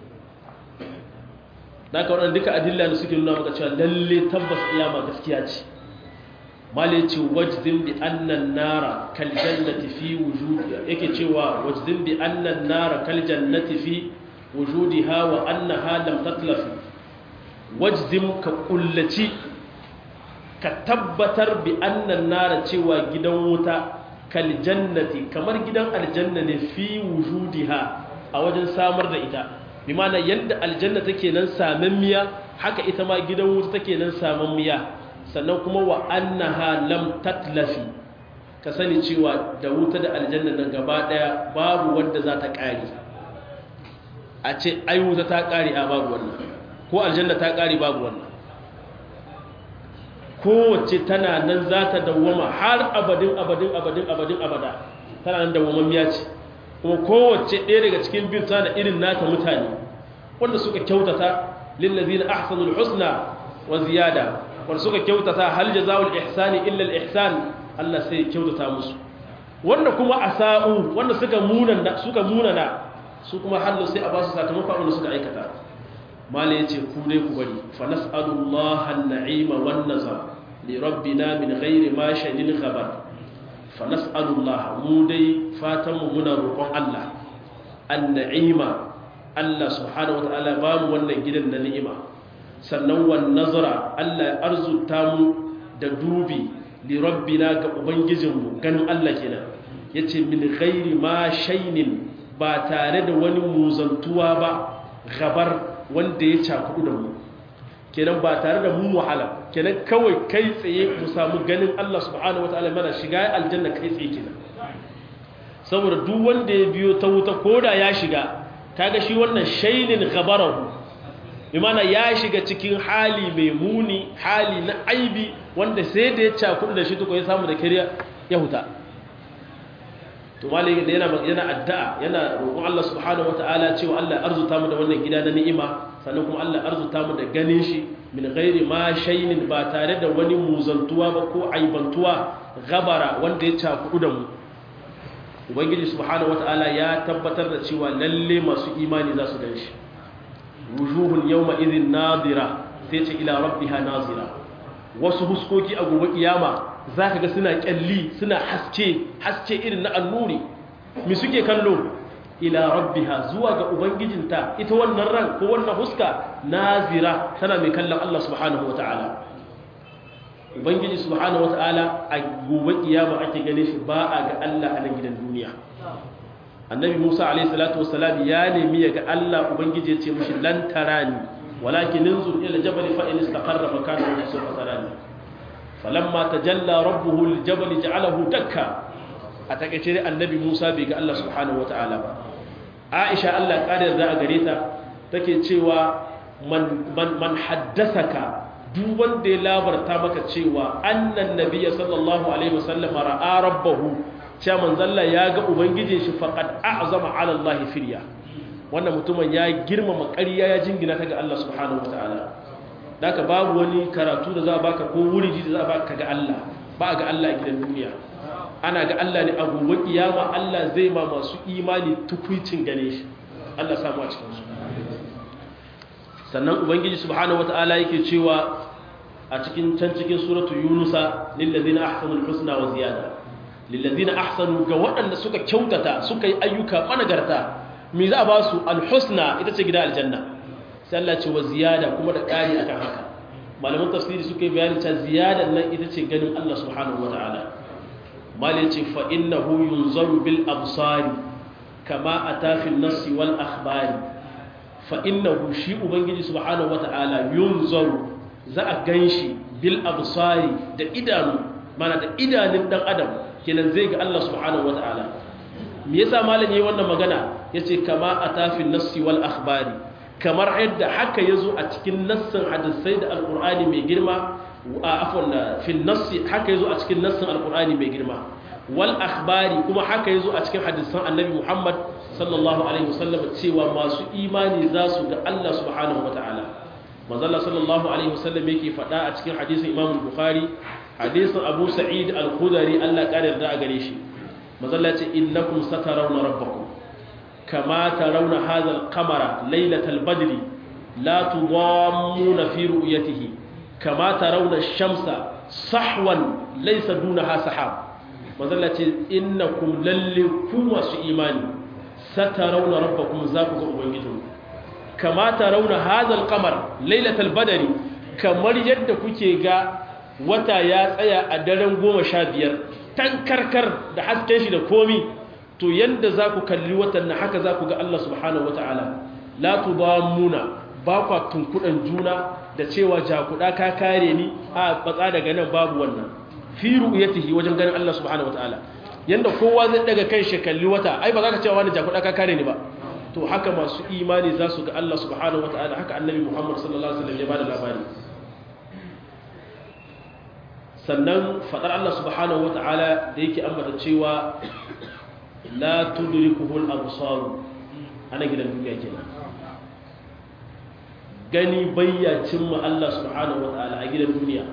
da ka waɗanda duka adilla da suke nuna maka cewa lalle tabbas iyama gaskiya ce male ce wajdin bi annan nara kal jannati fi wujudi yake cewa wajdin bi annan nara kal jannati fi wujudiha wa annaha lam tatlafi wajdin ka kullaci ka tabbatar bi annan nara cewa gidan wuta kal jannati kamar gidan aljanna ne fi wujudiha a wajen samar da ita bi mana yadda aljanna take nan samammiya haka ita ma gidan wuta take nan samammiya sannan kuma wa annaha lam tatlafi ka sani cewa da wuta da aljanna nan gaba daya babu wanda za ta kare a ce ai wuta ta kare a babu wannan ko aljanna ta kare babu wannan kowace tana nan za ta dawwama har abadin abadin abadin abadin abada tana nan dawwamammiya ce kuma kowace ɗaya daga cikin biyu tana irin nata mutane wanda suka kyautata lillazina ahsanul husna wa ziyada wanda suka kyautata hal jazaa'ul ihsani illa al ihsan Allah sai kyautata musu wanda kuma asa'u wanda suka munana suka munana su kuma hallo sai a ba su sakamakon abin da suka aikata mala yace ku dai ku bari fa nas'alullaha an-na'ima wan nazar li rabbina min ghairi ma shadin khabar fa nas'alullaha mu dai fatan mu muna roƙon Allah an-na'ima Allah subhanahu wataala ba mu wannan gidan na ni'ima sannan wan nazara Allah arzuta mu da dubi li rabbina ga ubangijinmu ganin Allah kenan yace min ghairi ma shaynin ba tare da wani muzantuwa ba gabar wanda ya cakudu da mu kenan ba tare da mu wahala kenan kawai kai tsaye mu samu ganin Allah subhanahu wataala mana shiga aljanna kai tsaye kenan saboda duk wanda ya biyo ta wuta koda ya shiga kaga shi wannan shaynin ghabarahu imana ya shiga cikin hali mai muni hali na aibi wanda sai da ya cakudu da shi tuko ya samu da kariya ya huta to malai da yana yana addu'a yana roƙon Allah subhanahu wataala cewa Allah arzuta mu da wannan gida na ni'ima sannan kuma Allah arzuta mu da ganin shi min ghairi ma shaynin ba tare da wani muzantuwa ba ko aibantuwa gabara wanda ya cakudu da mu ubangiji subhanahu wataala ya tabbatar da cewa lalle masu imani za su ganshi wujuhun yawma idhin nadira sai ce ila rabbiha nazira wasu huskoki a gobe kiyama zaka ga suna kyalli suna haske haske irin na annuri mi suke kallo ila rabbiha zuwa ga ubangijinta ita wannan ran ko wannan huska nazira tana mai kallon Allah subhanahu wataala ubangiji subhanahu wataala a gobe kiyama ake gane shi ba a ga Allah a nan gidan duniya annabi Musa alayhi salatu wassalam ya nemi ya ga Allah ubangiji ya ce mishi lan tarani walakin inzur ila jabal fa in istaqarra makanahu fa sawfa tarani falamma tajalla rabbuhu liljabal ja'alahu dakka a takeice dai annabi Musa bai ga Allah subhanahu wataala ba Aisha Allah kadar da a gare ta take cewa man man, man haddasaka duk wanda ya labarta maka cewa annan nabiyya sallallahu alaihi wasallam ra'a rabbahu cewa manzalla ya ga ubangijin shi faqad a'zama 'ala Allah firya wannan mutumin ya girmama ƙarya ya jingina ta ga Allah subhanahu wataala daka babu wani karatu da za a baka ko wuri da za a baka ga Allah ba ga Allah a gidan duniya ana ga Allah ne a gobe kiyama Allah zai ma masu imani tukuicin gane shi Allah samu a cikin su sannan ubangiji subhanahu wataala yake cewa a cikin can cikin suratu yunusa lillazina ahsanul husna wa ziyada lillazina ahsanu ga waɗanda suka kyautata suka yi ayyuka managarta me za a ba su alhusna ita ce gida aljanna sai Allah ce wa ziyada kuma da ƙari akan haka malaman tafsiri suka yi bayani cewa ziyadan nan ita ce ganin Allah subhanahu wataala mali ce fa innahu yunzaru bil absari kama ata fil nassi wal akhbari fa innahu shi ubangiji subhanahu wataala yunzaru za a ganshi bil absari da idanu mana da idanun dan adam kenan zai ga Allah subhanahu wataala me yasa malam yayi wannan magana yace kama atafin nassi wal akhbari kamar yadda haka yazo a cikin nassin hadisai da alqur'ani mai girma afwan fil nassi haka yazo a cikin nassin alqur'ani mai girma wal akhbari kuma haka yazo a cikin hadisan annabi Muhammad sallallahu alaihi wasallam cewa masu imani za su ga Allah subhanahu wataala manzala sallallahu alaihi wasallam yake faɗa a cikin hadisin Imam Bukhari hadisin Abu Sa'id al-Khudri Allah ƙarar da a gare shi manzala ce innakum satarawna rabbakum kama tarawna hadha al-qamara laylatal badri la tudammuna fi ru'yatihi kama tarawna ash-shamsa sahwan laysa dunaha sahab manzala ce innakum lalle ku masu imani satarawna rabbakum za ku ga ubangijinku kama tarawna hadha al-qamar laylatal badri kamar yadda kuke ga wata ya tsaya a daren goma sha biyar tankarkar da hasken shi da komi to yadda za ku kalli watan na haka za ku ga Allah subhanahu wa ta'ala la tudamuna ba kwa tunkuɗan juna da cewa jakuɗa ka kare ni a batsa daga nan babu wannan fi ru'yatihi wajen ganin Allah subhanahu wa ta'ala yanda kowa zai daga kan shi kalli wata ai ba za ka cewa wani jakuɗa ka kare ni ba to haka masu imani za su ga Allah subhanahu wa ta'ala haka annabi Muhammad sallallahu alaihi wasallam ya bada labari sannan fadar Allah subhanahu wa ta'ala da yake ambata cewa la tudrikuhu al-absar ana gidan duniya kenan gani bayya cimma Allah subhanahu wataala a gidan duniya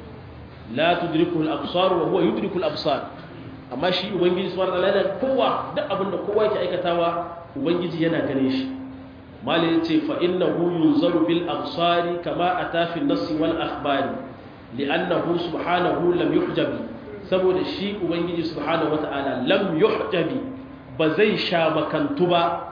la tudrikuhu al-absar wa huwa yudriku al-absar amma shi ubangiji subhanahu wataala yana kowa duk abinda kowa yake aikatawa ubangiji yana gane shi malai yace fa innahu yunzaru bil absari kama ata fi an-nass wal akhbari li'annahu subhanahu lam yuhjabi saboda shi ubangiji subhanahu wata'ala lam yuhjabi ba zai sha makantu ba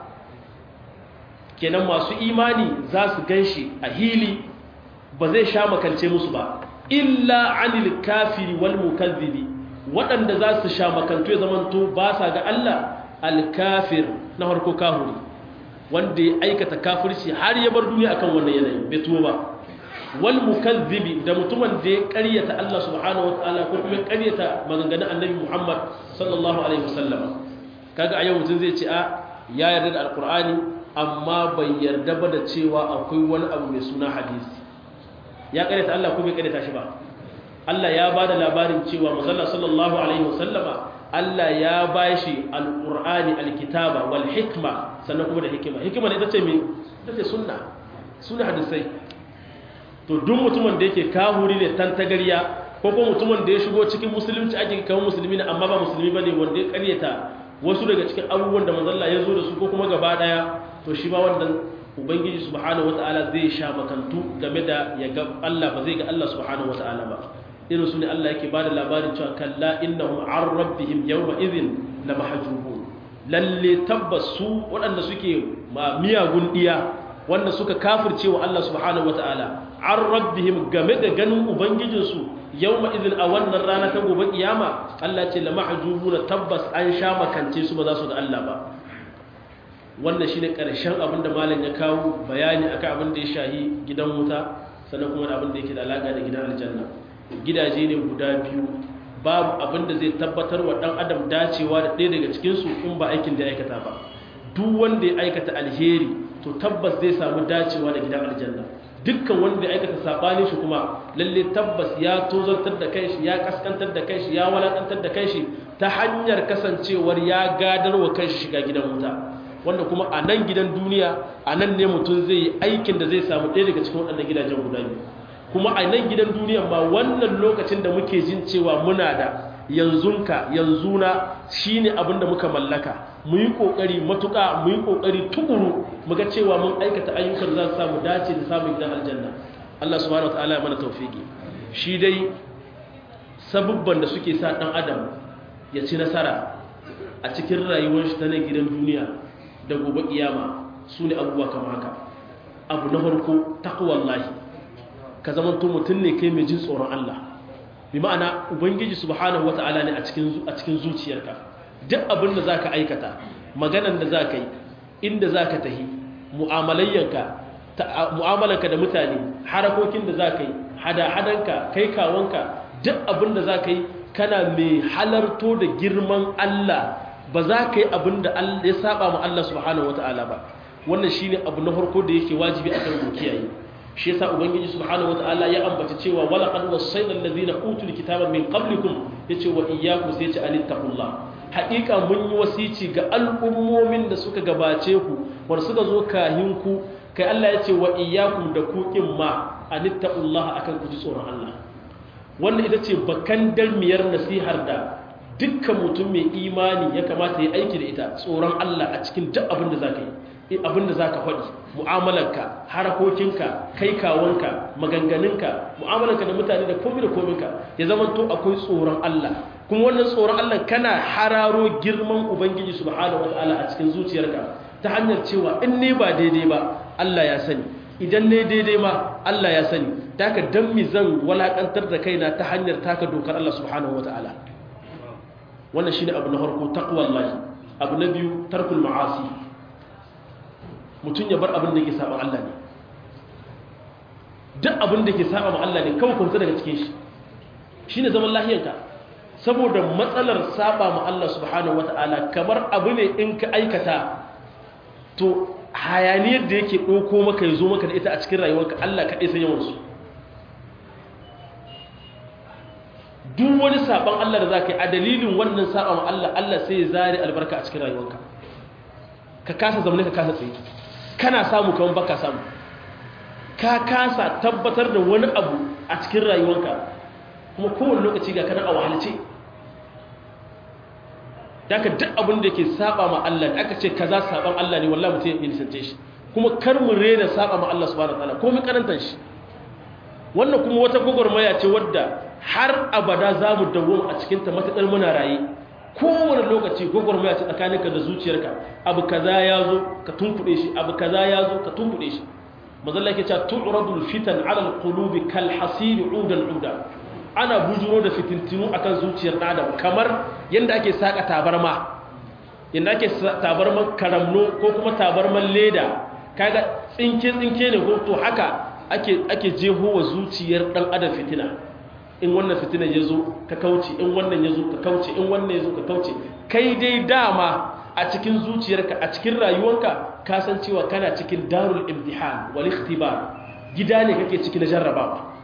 kenan masu imani za su ganshi a hili ba zai sha makance musu ba illa anil kafiri wal mukazzibi waɗanda za su sha makantu ya zamanto ba sa ga Allah al-kafir na harko kahuri wanda ya aikata kafirci har ya bar duniya akan wannan yanayi bai tuwo ba wal mukazzibi da mutumin da ya ƙaryata Allah subhanahu wataala ko kuma ya ƙaryata maganganun Annabi Muhammad sallallahu alaihi wasallam kaga a yau mutum zai ce a ya yarda da alqur'ani amma bai yarda ba da cewa akwai wani abu mai suna hadisi ya ƙaryata Allah ko bai ƙaryata shi ba Allah ya bada labarin cewa manzon sallallahu alaihi wasallama Allah ya bashi alqur'ani alkitaba wal hikma sannan kuma da hikima hikima ne ita ce me ita ce sunna sunna hadisai to duk mutumin da yake kahuri ne tantagariya ko kuma mutumin da ya shigo cikin musulunci ake kawo musulmi ne amma ba musulmi bane wanda ya karyata wasu daga cikin abubuwan da manzalla ya zo da su ko kuma gaba daya to shi ma wannan ubangiji subhanahu wataala zai sha makantu game da ya ga Allah ba zai ga Allah subhanahu wataala ba irin su ne Allah yake bada labarin cewa kalla innahum an rabbihim yawma idhin la mahjubun lalle tabbas su waɗanda suke ma miyagun diya wanda suka kafirce wa Allah subhanahu wataala an rabbihim game da ganin ubangijinsu yawma idhin a wannan rana ta gobe kiyama Allah ce la mahjubuna tabbas an sha makance su ba za su ga Allah ba wannan shine karshen abin da malam ya kawo bayani akan abin da ya shahi gidan wuta sannan kuma da abin da yake da alaka da gidan aljanna gidaje ne guda biyu babu abin da zai tabbatar wa dan adam dacewa da ɗaya daga cikin su in ba aikin da ya aikata ba duk wanda ya aikata alheri to tabbas zai samu dacewa da gidan aljanna dukkan wanda ya aikata sabani shi kuma lalle tabbas ya tozartar da kanshi ya kaskantar da kanshi ya walakantar da kanshi ta hanyar kasancewar ya gadarwa kanshi shiga gidan wuta wanda kuma a nan gidan duniya a nan ne mutum zai yi aikin da zai samu ɗaya daga cikin waɗannan gidajen guda biyu kuma a nan gidan duniya ma wannan lokacin da muke jin cewa muna da yanzunka yanzuna shine abin da muka mallaka mu yi kokari matuƙa mu yi kokari tukuru mu ga cewa mun aikata ayyukan za su samu dace da samun gidan aljanna Allah subhanahu wataala ya mana tawfiki shi dai sabubban da suke sa dan adam ya ci nasara a cikin rayuwar shi ta nan gidan duniya da gobe kiyama su ne abubuwa kamar haka abu na farko taqwallahi ka zama to mutum ne kai mai jin tsoron Allah bi ma'ana ubangiji subhanahu wata'ala ne a cikin a cikin zuciyarka duk abin da zaka aikata maganan da zaka yi inda zaka tahi mu'amalayyanka mu'amalanka da mutane harakokin da zaka yi hada-hadanka kai kawanka duk abin da zaka yi kana mai halarto da girman Allah ba za ka yi abin da ya saba ma Allah subhanahu wata'ala ba wannan shine abu na farko da yake wajibi akan mu kiyaye shi yasa ubangiji subhanahu wataala ya ambata cewa wala qad wasayna alladhina utul kitaba min qablikum yace wa iyyakum sai yace anittaqullah haqiqa mun yi wasici ga al'ummomin da suka gabace ku war suka zo kahin ku kai Allah yace wa iyyakum da ku kin ma anittaqullah akan ku ji tsoron Allah wannan ita ce bakan dalmiyar nasihar da dukkan mutum mai imani ya kamata ya aiki da ita tsoron Allah a cikin duk abin da zaka yi abin da za ka faɗi mu'amalarka harakokinka kai kawanka maganganunka mu'amalarka da mutane da komi da kominka ya zama to akwai tsoron Allah kuma wannan tsoron Allah kana hararo girman ubangiji subhanahu wataala a cikin zuciyarka ta hanyar cewa in ne ba daidai ba Allah ya sani idan ne daidai ma Allah ya sani taka dan mi zan walakantar da kaina ta hanyar taka dokar Allah subhanahu wataala wannan shine abu na farko taqwallahi abu na biyu tarkul ma'asi mutum ya bar abin da ke saba Allah ne duk abin da ke saba ma Allah ne kawai kunsa daga cikin shi shi ne zaman lahiyanka saboda matsalar saba ma Allah subhanahu wata'ala kamar abu ne in ka aikata to hayaniyar da yake ɗauko maka ya zo maka da ita a cikin rayuwarka Allah kaɗai san yawansu duk wani saban Allah da zaka yi a dalilin wannan saban Allah Allah sai ya zare albarka a cikin rayuwarka ka kasa zamane ka kasa tsaye kana samu kaman baka samu ka kasa tabbatar da wani abu a cikin rayuwarka kuma kowane lokaci ga kana a wahalce daga duk abin da ke saba ma Allah da aka ce kaza saban Allah ne wallahi mutum ya nisance shi kuma kar mu rena saba ma Allah subhanahu wataala ko mu karantar shi wannan kuma wata gogormaya ce wadda har abada za mu dawo a cikin ta matakar muna raye kowane lokaci gogormaya ce tsakaninka da zuciyarka abu kaza ya zo ka tunkuɗe shi abu kaza ya zo ka tunkuɗe shi mazalla yake cewa tu'radul fitan ala alqulubi kal hasir udan uda ana bujuro da fitintinu akan zuciyar adam kamar yanda ake saka tabarma yanda ake tabarman karamno ko kuma tabarman leda kaga tsinke tsinke ne ko to haka ake ake jeho wa zuciyar dan adam fitina in wannan fitina ya zo ka kauce in wannan ya zo ka kauce in wannan ya zo ka kauce kai dai dama a cikin zuciyarka a cikin rayuwanka ka san cewa kana cikin darul imtihan wal ikhtibar gida ne kake ciki na jarrabawa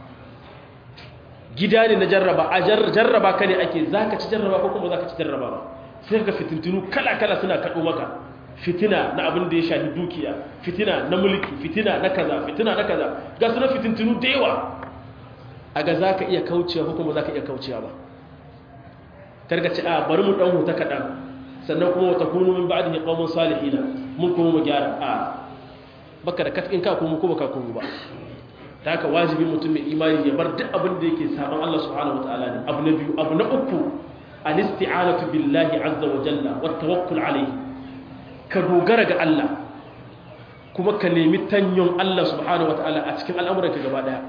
gida ne na jarraba a jarraba ka ne ake zaka ci jarraba ko kuma zaka ci jarraba ba sai ka fitintunu kala kala suna kado maka fitina na abin da ya shafi dukiya fitina na mulki fitina na kaza fitina na kaza ga su na fitintunu da yawa a ga za ka iya kaucewa ko kuma za ka iya kaucewa ba kargaci a bari mu ɗan huta kaɗan sannan kuma wata kunu min ba'ad ne ƙaunin salihina mun kuma mu gyara a baka da katkin ka kuma ko baka kuma ba ta haka wajibi mutum mai imani ya bar duk abin da yake saban Allah subhanahu wataala ne abu na biyu abu na uku al-isti'anatu billahi azza wa jalla wa tawakkul alayhi ka dogara ga Allah kuma ka nemi tanyon Allah subhanahu wataala a cikin al'amuranka gaba daya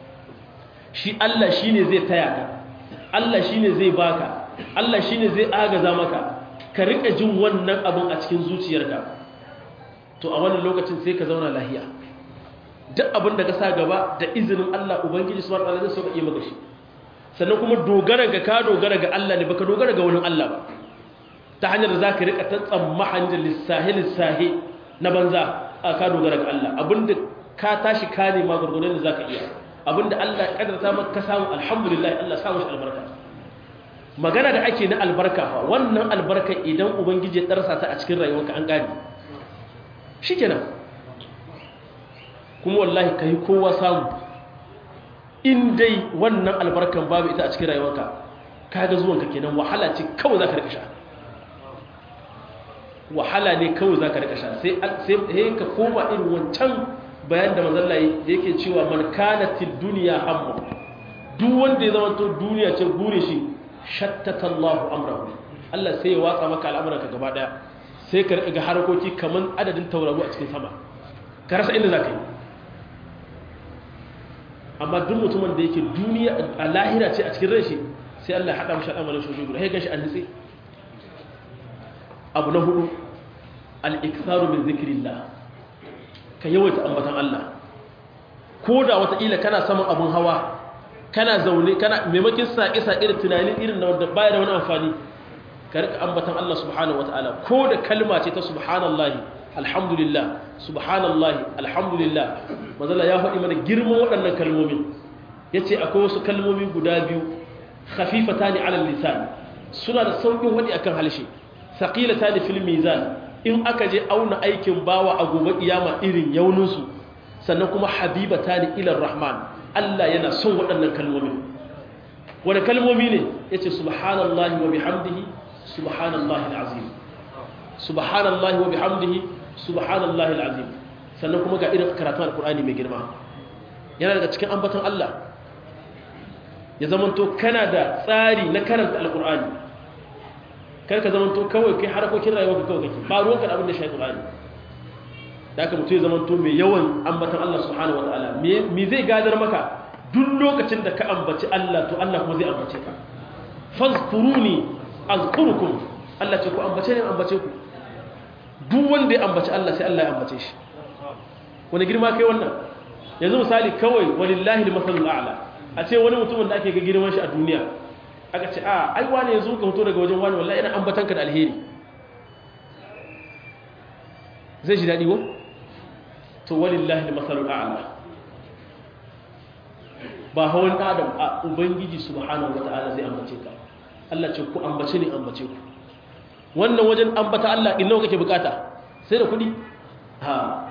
shi Allah shi ne zai taya ka Allah shi ne zai baka Allah shi ne zai agaza maka ka riƙa jin wannan abin a cikin zuciyarka to a wannan lokacin sai ka zauna lahiya duk abin da ka sa gaba da izinin Allah Ubangiji su wata zai sauka iya maka shi sannan kuma dogara ga ka dogara ga Allah ne baka dogara ga wani Allah ba ta hanyar da za ka riƙa ta tsamma hanyar lissahi-lissahi na banza a ka dogara ga Allah abinda ka tashi ka nema gurgunan da za ka iya abinda Allah ya kadarta maka samu alhamdulillah Allah samu shi albarka magana da ake na albarka fa wannan albarka idan ubangiji ya darsa ta a cikin rayuwarka an gane shikenan kuma wallahi kai kowa samu in dai wannan albarkan babu ita a cikin rayuwarka kaga zuwanka kenan wahala ce kawai zaka rika sha wahala ne kawai zaka rika sha sai sai ka koma irin wancan bayan da manzalla yake cewa man kanatil duniya hammu duk wanda ya zama to duniya ce gure shi shattata Allah amrahu Allah sai ya watsa maka al'amuranka gaba daya sai ka riga harkoki kaman adadin tauraro a cikin sama ka rasa inda zaka yi amma duk mutumin da yake duniya a lahira ce a cikin ran shi sai Allah ya hada mishi al'amarin shi guda sai gashi an nitse abu na hudu al-iktharu min zikrillah ka yawaita ambatan Allah ko da wataƙila kana saman abin hawa kana zaune kana maimakin saƙe-saƙe da tunani irin na wanda baya da wani amfani ka rika ambatan Allah subhanahu wata'ala ko da kalma ce ta subhanallahi alhamdulillah subhanallahi alhamdulillah mazala ya faɗi mana girman waɗannan kalmomin ya ce akwai wasu kalmomi guda biyu khafifata ne alal lisan suna da sauƙin waɗi akan halshe saƙilata ne fil mizan in aka je auna aikin bawa a gobe kiyama irin yauninsu sannan kuma habibata ne ilar rahman Allah yana son waɗannan kalmomi wani kalmomi ne ya ce subhanallahi wa bihamdihi subhanallahi al'azim subhanallahi wa bihamdihi subhanallahi al'azim sannan kuma ga irin karatun alkur'ani mai girma yana daga cikin ambaton Allah ya zamanto kana da tsari na karanta alkur'ani kar ka zamanto kawai kai harkokin rayuwa ka kawai kake ba ruwanka da abin da shi Qur'ani da aka mutu ya zamanto mai yawan ambatan Allah subhanahu wataala me zai gadar maka duk lokacin da ka ambaci Allah to Allah kuma zai ambace ka fazkuruni azkurukum Allah ce ku ambace ne ambace ku duk wanda ya ambaci Allah sai Allah ya ambace shi wani girma kai wannan yanzu misali kawai walillahi al-masalul a'la a ce wani mutumin da ake ga girman shi a duniya aka ce a ai wane yanzu ka fito daga wajen wani wallahi ina ambatan ka da alheri zai ji daɗi ko to walillahi al-masalul a'la ba hawan adam a ubangiji subhanahu wata'ala zai ambace ka Allah ce ku ambace ni ambace ku wannan wajen ambata Allah in nawa kake bukata sai da kudi ha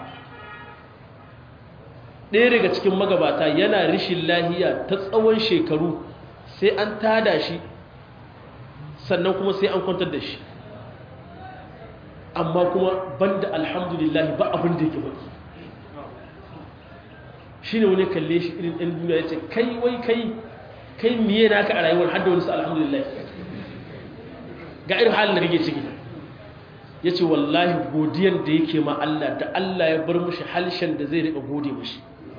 ɗaya daga cikin magabata yana rishin lahiya ta tsawon shekaru sai an tada shi sannan kuma sai an kwantar da shi amma kuma banda alhamdulillah ba abin da yake baki shi ne wani kalle shi irin ɗan duniya ya ce kai wai kai kai miye naka a rayuwar hadda wani su alhamdulillah ga irin halin da kake ciki ya ce wallahi godiyan da yake ma Allah da Allah ya bar mushi halshen da zai riƙa gode mushi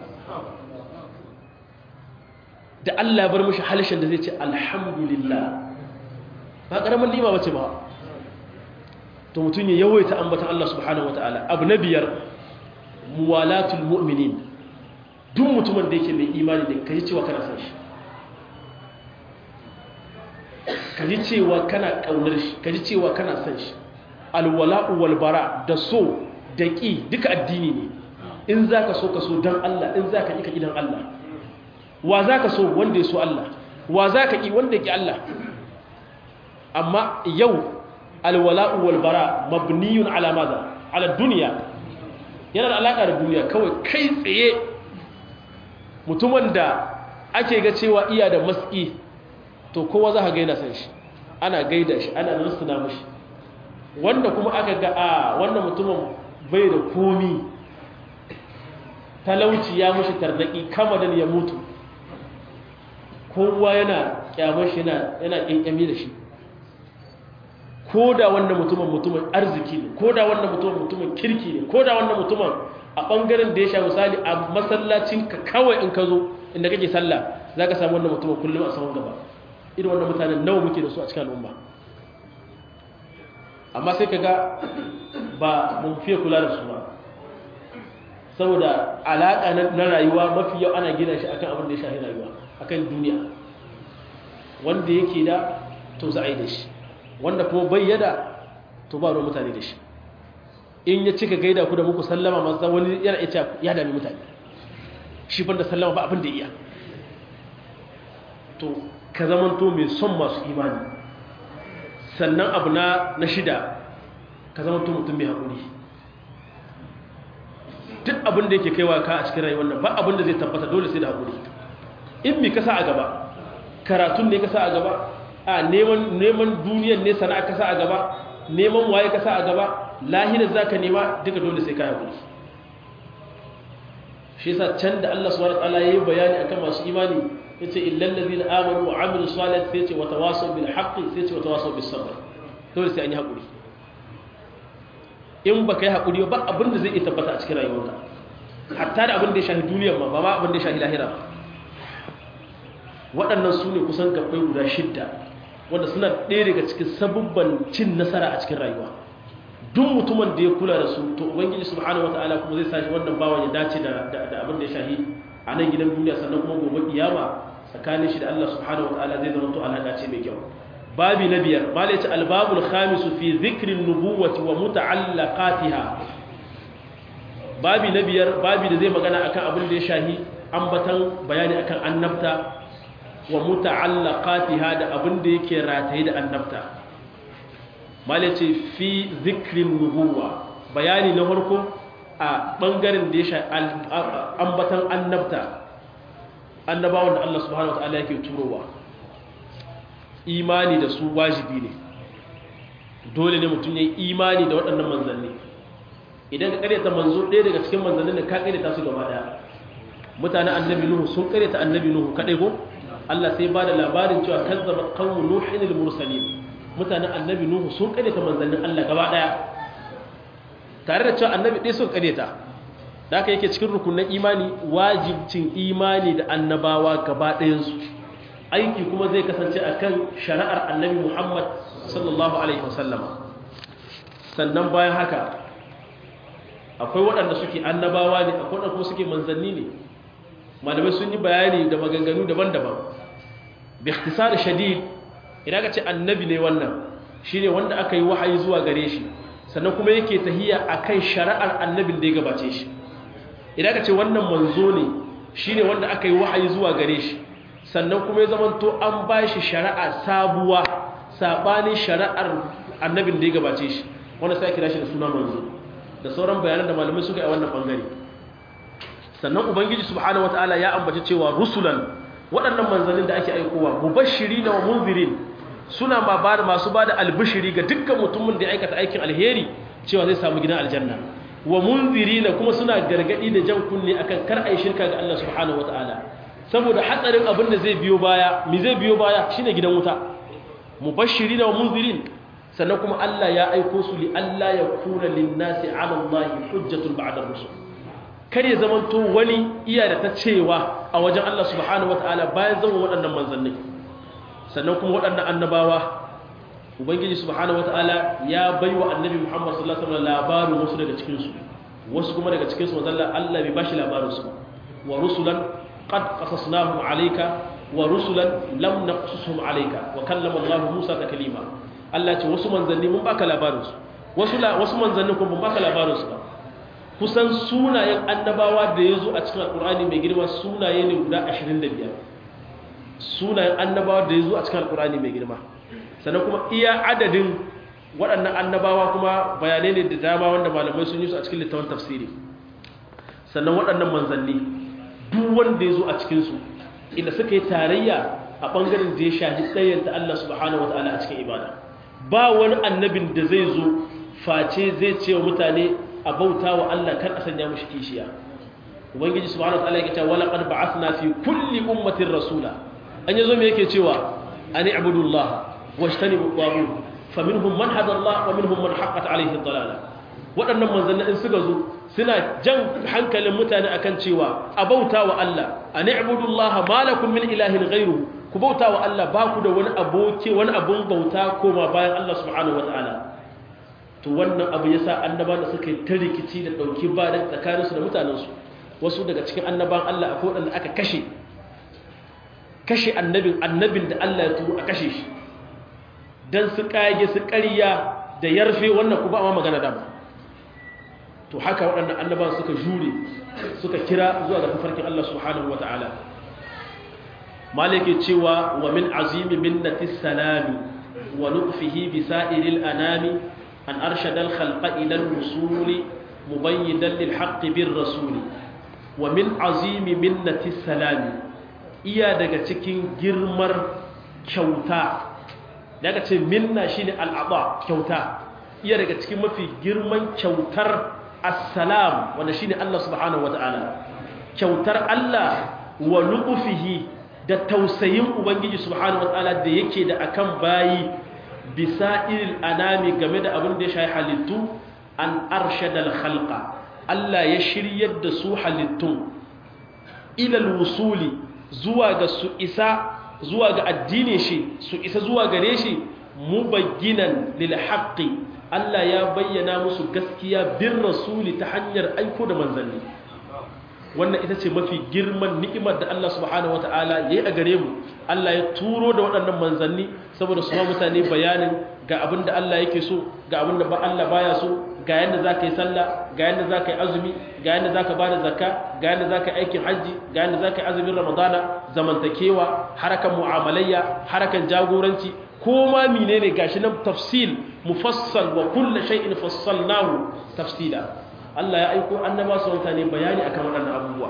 da Allah ya bar mushi halshen da zai ce alhamdulillah ba ƙaramin lima bace ba to mutum ya yawaita ambatan Allah subhanahu wataala abu na biyar muwalatul mu'minin duk mutumin da yake mai imani da kaji cewa kana san shi kaji cewa kana kaunar shi kaji cewa kana san shi alwala'u wal bara da so da ki duka addini ne in zaka so ka so dan Allah in zaka ki ka ki dan Allah wa zaka so wanda ya so Allah wa zaka ki wanda ya ki Allah amma yau alwala'u wal bara mabniyun ala madha ala dunya yana da alaka da duniya kawai kai tsaye mutumin da ake ga cewa iya da maski to kowa za ka gaida san shi ana gaida shi ana rusuna mashi wanda kuma aka ga a wannan mutumin bai da komi talauci ya mushi tarnaki kamadan ya mutu kowa yana kyamar shi yana ƙyanƙyami da shi ko da wannan mutumin mutumin arziki ne ko da wannan mutumin mutumin kirki ne ko da wannan mutumin a ɓangaren da ya sha misali a masallacin ka kawai in ka zo inda kake sallah za ka samu wannan mutumin kullum a sahun gaba irin wannan mutanen nawa muke da su a cikin al'umma amma sai ka ga ba mun fiye kula da su ba saboda alaƙa na rayuwa mafi yau ana gina shi akan abin da ya shahi rayuwa akan duniya wanda yake da to za a yi da shi wanda kuma bayyada to ba ruwan mutane da shi in ya cika gaida ku da muku sallama masu wani yana ita ya dami mutane shi ban da sallama ba abin da iya to ka zamanto mai son masu imani sannan abu na na shida ka zamanto mutum mai haƙuri duk abin da yake kaiwa ka a cikin rayuwar nan ba abin da zai tabbata dole sai da haƙuri in mi kasa a gaba karatun ne kasa a gaba a neman neman duniyar ne sana'a kasa a gaba neman waye kasa a gaba lahirar zaka nema duka dole sai ka haƙuri shi yasa can da Allah subhanahu wataala yayi bayani akan masu imani yace illal ladina amanu wa amilus salihati sai ce wa tawasaw bil haqqi sai ce wa tawasaw bis sabr dole sai an yi haƙuri in baka yi haƙuri ba abin da zai iya tabbata a cikin rayuwarka hatta da abin da ya shahi duniyar ma ba ma abin da ya shahi lahira ba waɗannan su ne kusan gabbai guda shidda wanda suna ɗaya daga cikin sabubban cin nasara a cikin rayuwa duk mutumin da ya kula da su to ubangiji subhanahu wataala kuma zai sashi wannan bawan ya dace da da abin da ya shahi a nan gidan duniya sannan kuma gobe kiyama tsakanin shi da Allah subhanahu wataala zai zama to alaka ce mai kyau babi na biyar malai ce albabul khamisu fi dhikrin nubuwati wa muta'allaqatiha babi na biyar babi da zai magana akan abin da ya shahi ambatan bayani akan annabta wa muta'allaqatiha da abin da yake rataye da annabta mala ce fi zikrin nubuwa bayani na farko a bangaren da ya sha ambatan annabta annabawan da Allah subhanahu wataala yake turowa imani da su wajibi ne dole ne mutum ya yi imani da waɗannan manzanni idan ka karyata manzo ɗaya daga cikin manzannin da ka karyata su gaba ɗaya mutanen annabi nuhu sun karyata annabi nuhu kaɗai ko Allah sai ba da labarin cewa kazzaba qawmu nuhin al-mursalin mutanen annabi nuhu sun karyata manzannin Allah gaba daya tare da cewa annabi ɗaya sun karyata da aka yake cikin rukunin imani wajibcin imani da annabawa gaba ɗayansu aiki kuma zai kasance akan shari'ar annabi Muhammad sallallahu alaihi wasallama sannan bayan haka akwai waɗanda suke annabawa ne akwai waɗanda kuma suke manzanni ne malamai sun yi bayani da maganganu daban-daban bi ikhtisar shadid idan ka ce annabi ne wannan shine wanda aka yi wahayi zuwa gare shi sannan kuma yake tahiya akan shari'ar annabin da ya gabace shi idan ka ce wannan manzo ne shine wanda aka yi wahayi zuwa gare shi sannan kuma ya zamanto an ba shi shari'a sabuwa sabanin shari'ar annabin da ya gabace shi wanda sai kira shi da suna manzo da sauran bayanan da malamai suka yi a wannan bangare sannan ubangiji subhanahu wataala ya ambaci cewa rusulan waɗannan manzannin da ake aikowa mubashirina wa munzirin suna ma ba masu ba da albishiri ga dukkan mutumin da ya aikata aikin alheri cewa zai samu gidan aljanna wa munzirina kuma suna gargadi da jan kunne akan kar ai shirka ga Allah subhanahu wataala saboda hatsarin abin da zai biyo baya mi zai biyo baya shine gidan wuta mubashirina wa munzirin sannan kuma Allah ya aiko su li Allah ya kuna linnasi ala Allah hujjatun ba'da rusul kar ya zamanto wani iya da ta cewa a wajen Allah subhanahu wataala bayan zama waɗannan manzanni sannan kuma waɗannan annabawa ubangiji subhanahu wataala ya baiwa annabi Muhammad sallallahu alaihi wasallam labarin wasu daga cikin su wasu kuma daga cikin su manzon Allah bai bashi labarin su wa rusulan qad qasasnahum alayka wa rusulan lam naqsushum alayka wa kallama Allah Musa taklima Allah ce wasu manzanni mun baka labarin su wasu wasu manzanni kuma mun baka labarin su ba kusan sunayen annabawa da yazo a cikin alqur'ani mai girma sunaye ne guda 25 sunayen annabawa da yazo a cikin alqur'ani mai girma sannan kuma iya adadin waɗannan annabawa kuma bayanai ne da dama wanda malamai sun yi su a cikin littafin tafsiri sannan waɗannan manzanni duk wanda ya zo a cikinsu inda suka yi tarayya a ɓangaren da ya shahi tsayin ta Allah subhanahu wa ta'ala a cikin ibada ba wani annabin da zai zo face zai ce wa mutane a bauta wa Allah kan a sanya mushi kishiya ubangiji subhanahu wa ta'ala yake cewa wala qad ba'athna fi kulli ummatin rasula an yazo me yake cewa ani ibudullah واجتنبوا الطاغوت فمنهم من هدى الله ومنهم من حقت عليه الضلاله waɗannan manzanni in suka zo suna jan hankalin mutane akan cewa a bauta wa Allah a ni'budullaha malakum min ilahin ghairu ku bauta wa Allah ba ku da wani aboki wani abun bauta koma bayan Allah subhanahu wataala to wannan abu yasa annabawan da suka yi ta rikici da dauki ba da tsakaninsu da mutanensu wasu daga cikin annaban Allah akwai wanda aka kashe kashe annabin annabin da Allah ya turo a kashe shi don su kage su ƙarya da yarfe wannan ku ba ma magana dama to haka waɗannan annaban suka jure suka kira zuwa ga tafarkin Allah subhanahu wa ta'ala malike cewa wa min azimi minnati salami wa lutfihi bi sa'iril anami an arshada al khalqa ila al rusuli mubayyidan lil haqqi bir rasuli wa min azimi minnati salami iya daga cikin girmar kyauta daga ce minna shine al'aba kyauta iya daga cikin mafi girman kyautar assalam wanda shine Allah subhanahu wataala kyautar Allah wa luqfihi da tausayin ubangiji subhanahu wataala da yake da akan bayi bisa'il anami game da abin da ya shayi halittu an arshada al-khalqa Allah ya shiryar da su halittun ila al-wusuli zuwa ga su isa zuwa ga addinin shi su isa zuwa gare shi mubagginan lil haqqi Allah ya bayyana musu gaskiya bin rasuli ta hanyar aiko da manzanni wannan ita ce mafi girman ni'imar da Allah subhanahu wataala yayi a gare mu Allah ya turo da waɗannan manzanni saboda su ma mutane bayanin ga abin da Allah yake so ga abin da Allah baya so ga yadda za ka yi sallah ga yadda za ka yi azumi ga yadda za ka ba da zakka ga yadda za ka yi aikin hajji ga yadda za ka yi azumin ramadana zamantakewa harakan mu'amalayya harakan jagoranci ko ma mine ne gashi nan tafsil mufassal wa kulla shay'in fassalnahu tafsila Allah ya aiko annaba su mutane bayani akan waɗannan abubuwa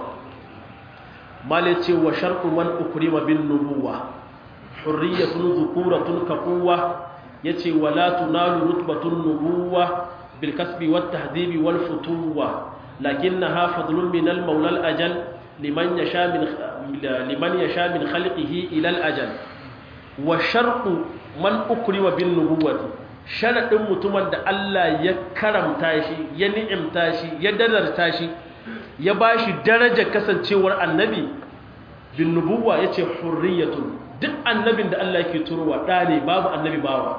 mala ce wa sharqu man ukrima bin nubuwa hurriyatun dhukuratun kaquwa yace wala tunalu rutbatun nubuwa بالكسب والتهذيب والفتوة لكنها فضل من المولى الأجل لمن يشاء من لمن يشاء من خلقه إلى الأجل والشرط من أكرم بالنبوة شرط متمن da Allah ya karamta shi ya ni'imta shi ya dadarta shi ya bashi darajar kasancewar annabi bin nubuwa yace hurriyatun duk annabin da Allah yake turowa da ne babu annabi bawa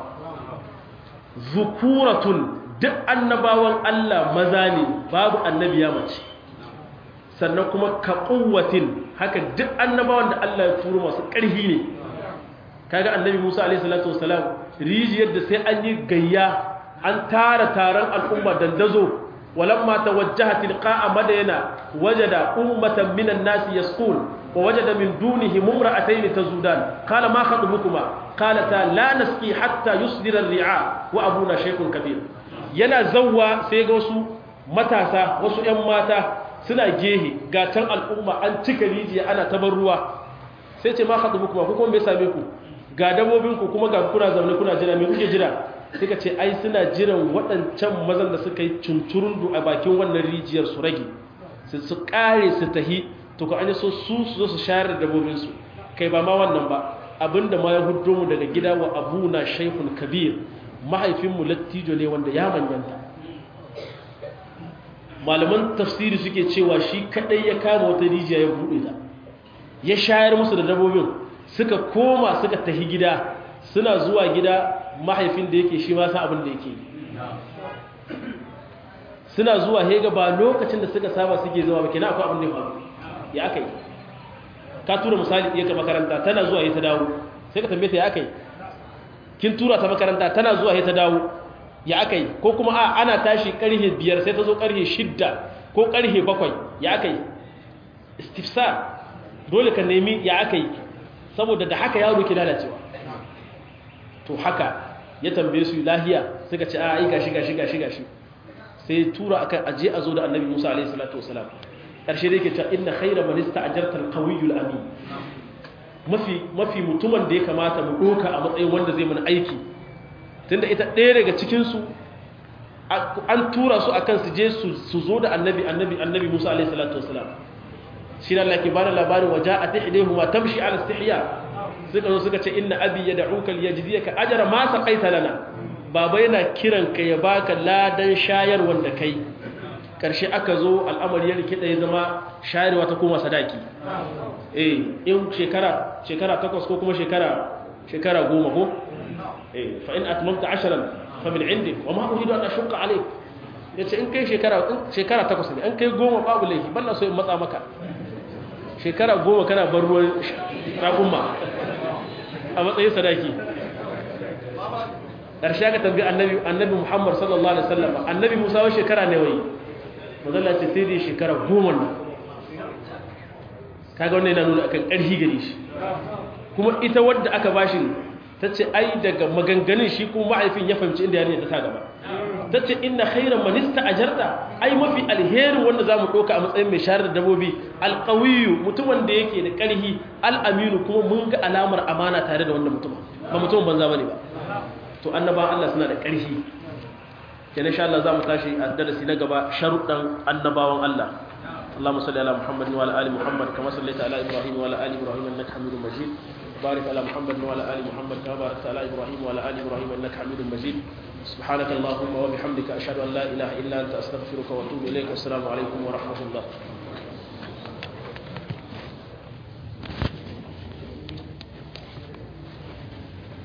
zukuratun duk annabawan Allah maza ne babu annabi ya mace sannan kuma ka kuwatin haka duk annabawan da Allah ya turo masu ƙarfi ne kaga annabi Musa alaihi salatu wasalam rijiyar da sai an yi gayya an tara taron al'umma dandazo ولما توجه تلقاء مدينة وجد أمة من الناس يسقون ووجد من دونهم امرأتين تزودان قال ما خطبكما قالتا لا نسقي حتى يصدر الرعاء وأبونا شيخ كبير yana zawwa sai ga wasu matasa wasu ƴan mata suna gehe ga can al'umma an cika rijiya ana tabar ruwa sai ce ma khatubukum ku kuma bai same ku ga dabobin ku kuma ga kuna zaune kuna jira me kuke jira sai ka ce ai suna jiran waɗancan mazan da suka yi cuncurundu a bakin wannan rijiyar su rage su kare su tahi to ka an so su su zo su shayar da dabobinsu kai ba ma wannan ba abinda ma ya huddo mu daga gida wa abuna shaykhun kabir mahaifinmu lattijo ne wanda ya manyanta malaman tafsiri suke cewa shi kadai ya kama wata rijiya ya buɗe ta ya shayar musu da dabobin suka koma suka tahi gida suna zuwa gida mahaifin da yake shi ma san abin da yake suna zuwa hega ba lokacin da suka saba suke zuwa ba kenan akwai abin da ya faru ya aka yi ka tura misali ɗiyarka makaranta tana zuwa ya ta dawo sai ka tambaye ta ya aka yi kin tura ta makaranta tana zuwa ya ta dawo ya aka yi ko kuma a ana tashi ƙarfe biyar sai ta zo ƙarfe shidda ko ƙarfe bakwai ya aka yi istifsa dole ka nemi ya aka yi saboda da haka yaro ke lalacewa to haka ya tambaye su lahiya suka ce a ai gashi gashi gashi gashi sai tura akan aje a zo da annabi Musa alaihi salatu wasalam karshe da yake cewa inna khayra man ista'jarta al-qawiyyu amin mafi mafi mutumin da ya kamata mu doka a matsayin wanda zai mana aiki tunda ita ɗaya daga cikin su an tura su akan su je su zo da annabi annabi annabi Musa alaihi salatu wasalam shi ne Allah ke bada labarin waja'at ihdahuma tamshi ala istihya suka zo suka ce inna abi yad'uka liyajziyaka ajra ma saqaita lana baba yana kiran ka ya baka ladan shayar wanda kai karshe aka zo al'amari ya rike ya zama shayarwa ta koma sadaki eh in shekara shekara takwas ko kuma shekara shekara goma ko eh fa in atmamta ashran fa min indi wa ma uridu an ashqa alayk yace in kai shekara shekara takwas ne an kai goma babu laifi balla so in matsa maka shekara goma kana bar ruwan raƙumma a matsayin sadaki ƙarshe aka tambi annabi annabi muhammad sallallahu alaihi wasallam annabi musa wa shekara ne wai mazalla ce sai dai shekara goma nan kaga wannan yana nuna akan ƙarfi gare shi kuma ita wadda aka bashi ta ce ai daga maganganun shi kuma ma'aifin ya fahimci inda yarinya ta sa gaba ta ce inna khairan manista ajarta ai mafi alherin wanda za mu ɗauka a matsayin mai shayar da dabobi alƙawiyu mutumin da yake da ƙarhi al'aminu kuma mun ga alamar amana tare da wannan mutumin ba mutumin banza bane ba to annaba Allah suna da ƙarhi kenan insha Allah za mu tashi a darasi na gaba sharuɗan annabawan Allah اللهم صل على محمد وعلى ال محمد كما صليت على ابراهيم وعلى ال ابراهيم انك حميد مجيد بارك على محمد وعلى ال محمد كما باركت على ابراهيم وعلى ال ابراهيم انك حميد مجيد سبحانك اللهم وبحمدك اشهد ان لا اله الا انت استغفرك واتوب اليك والسلام عليكم ورحمه الله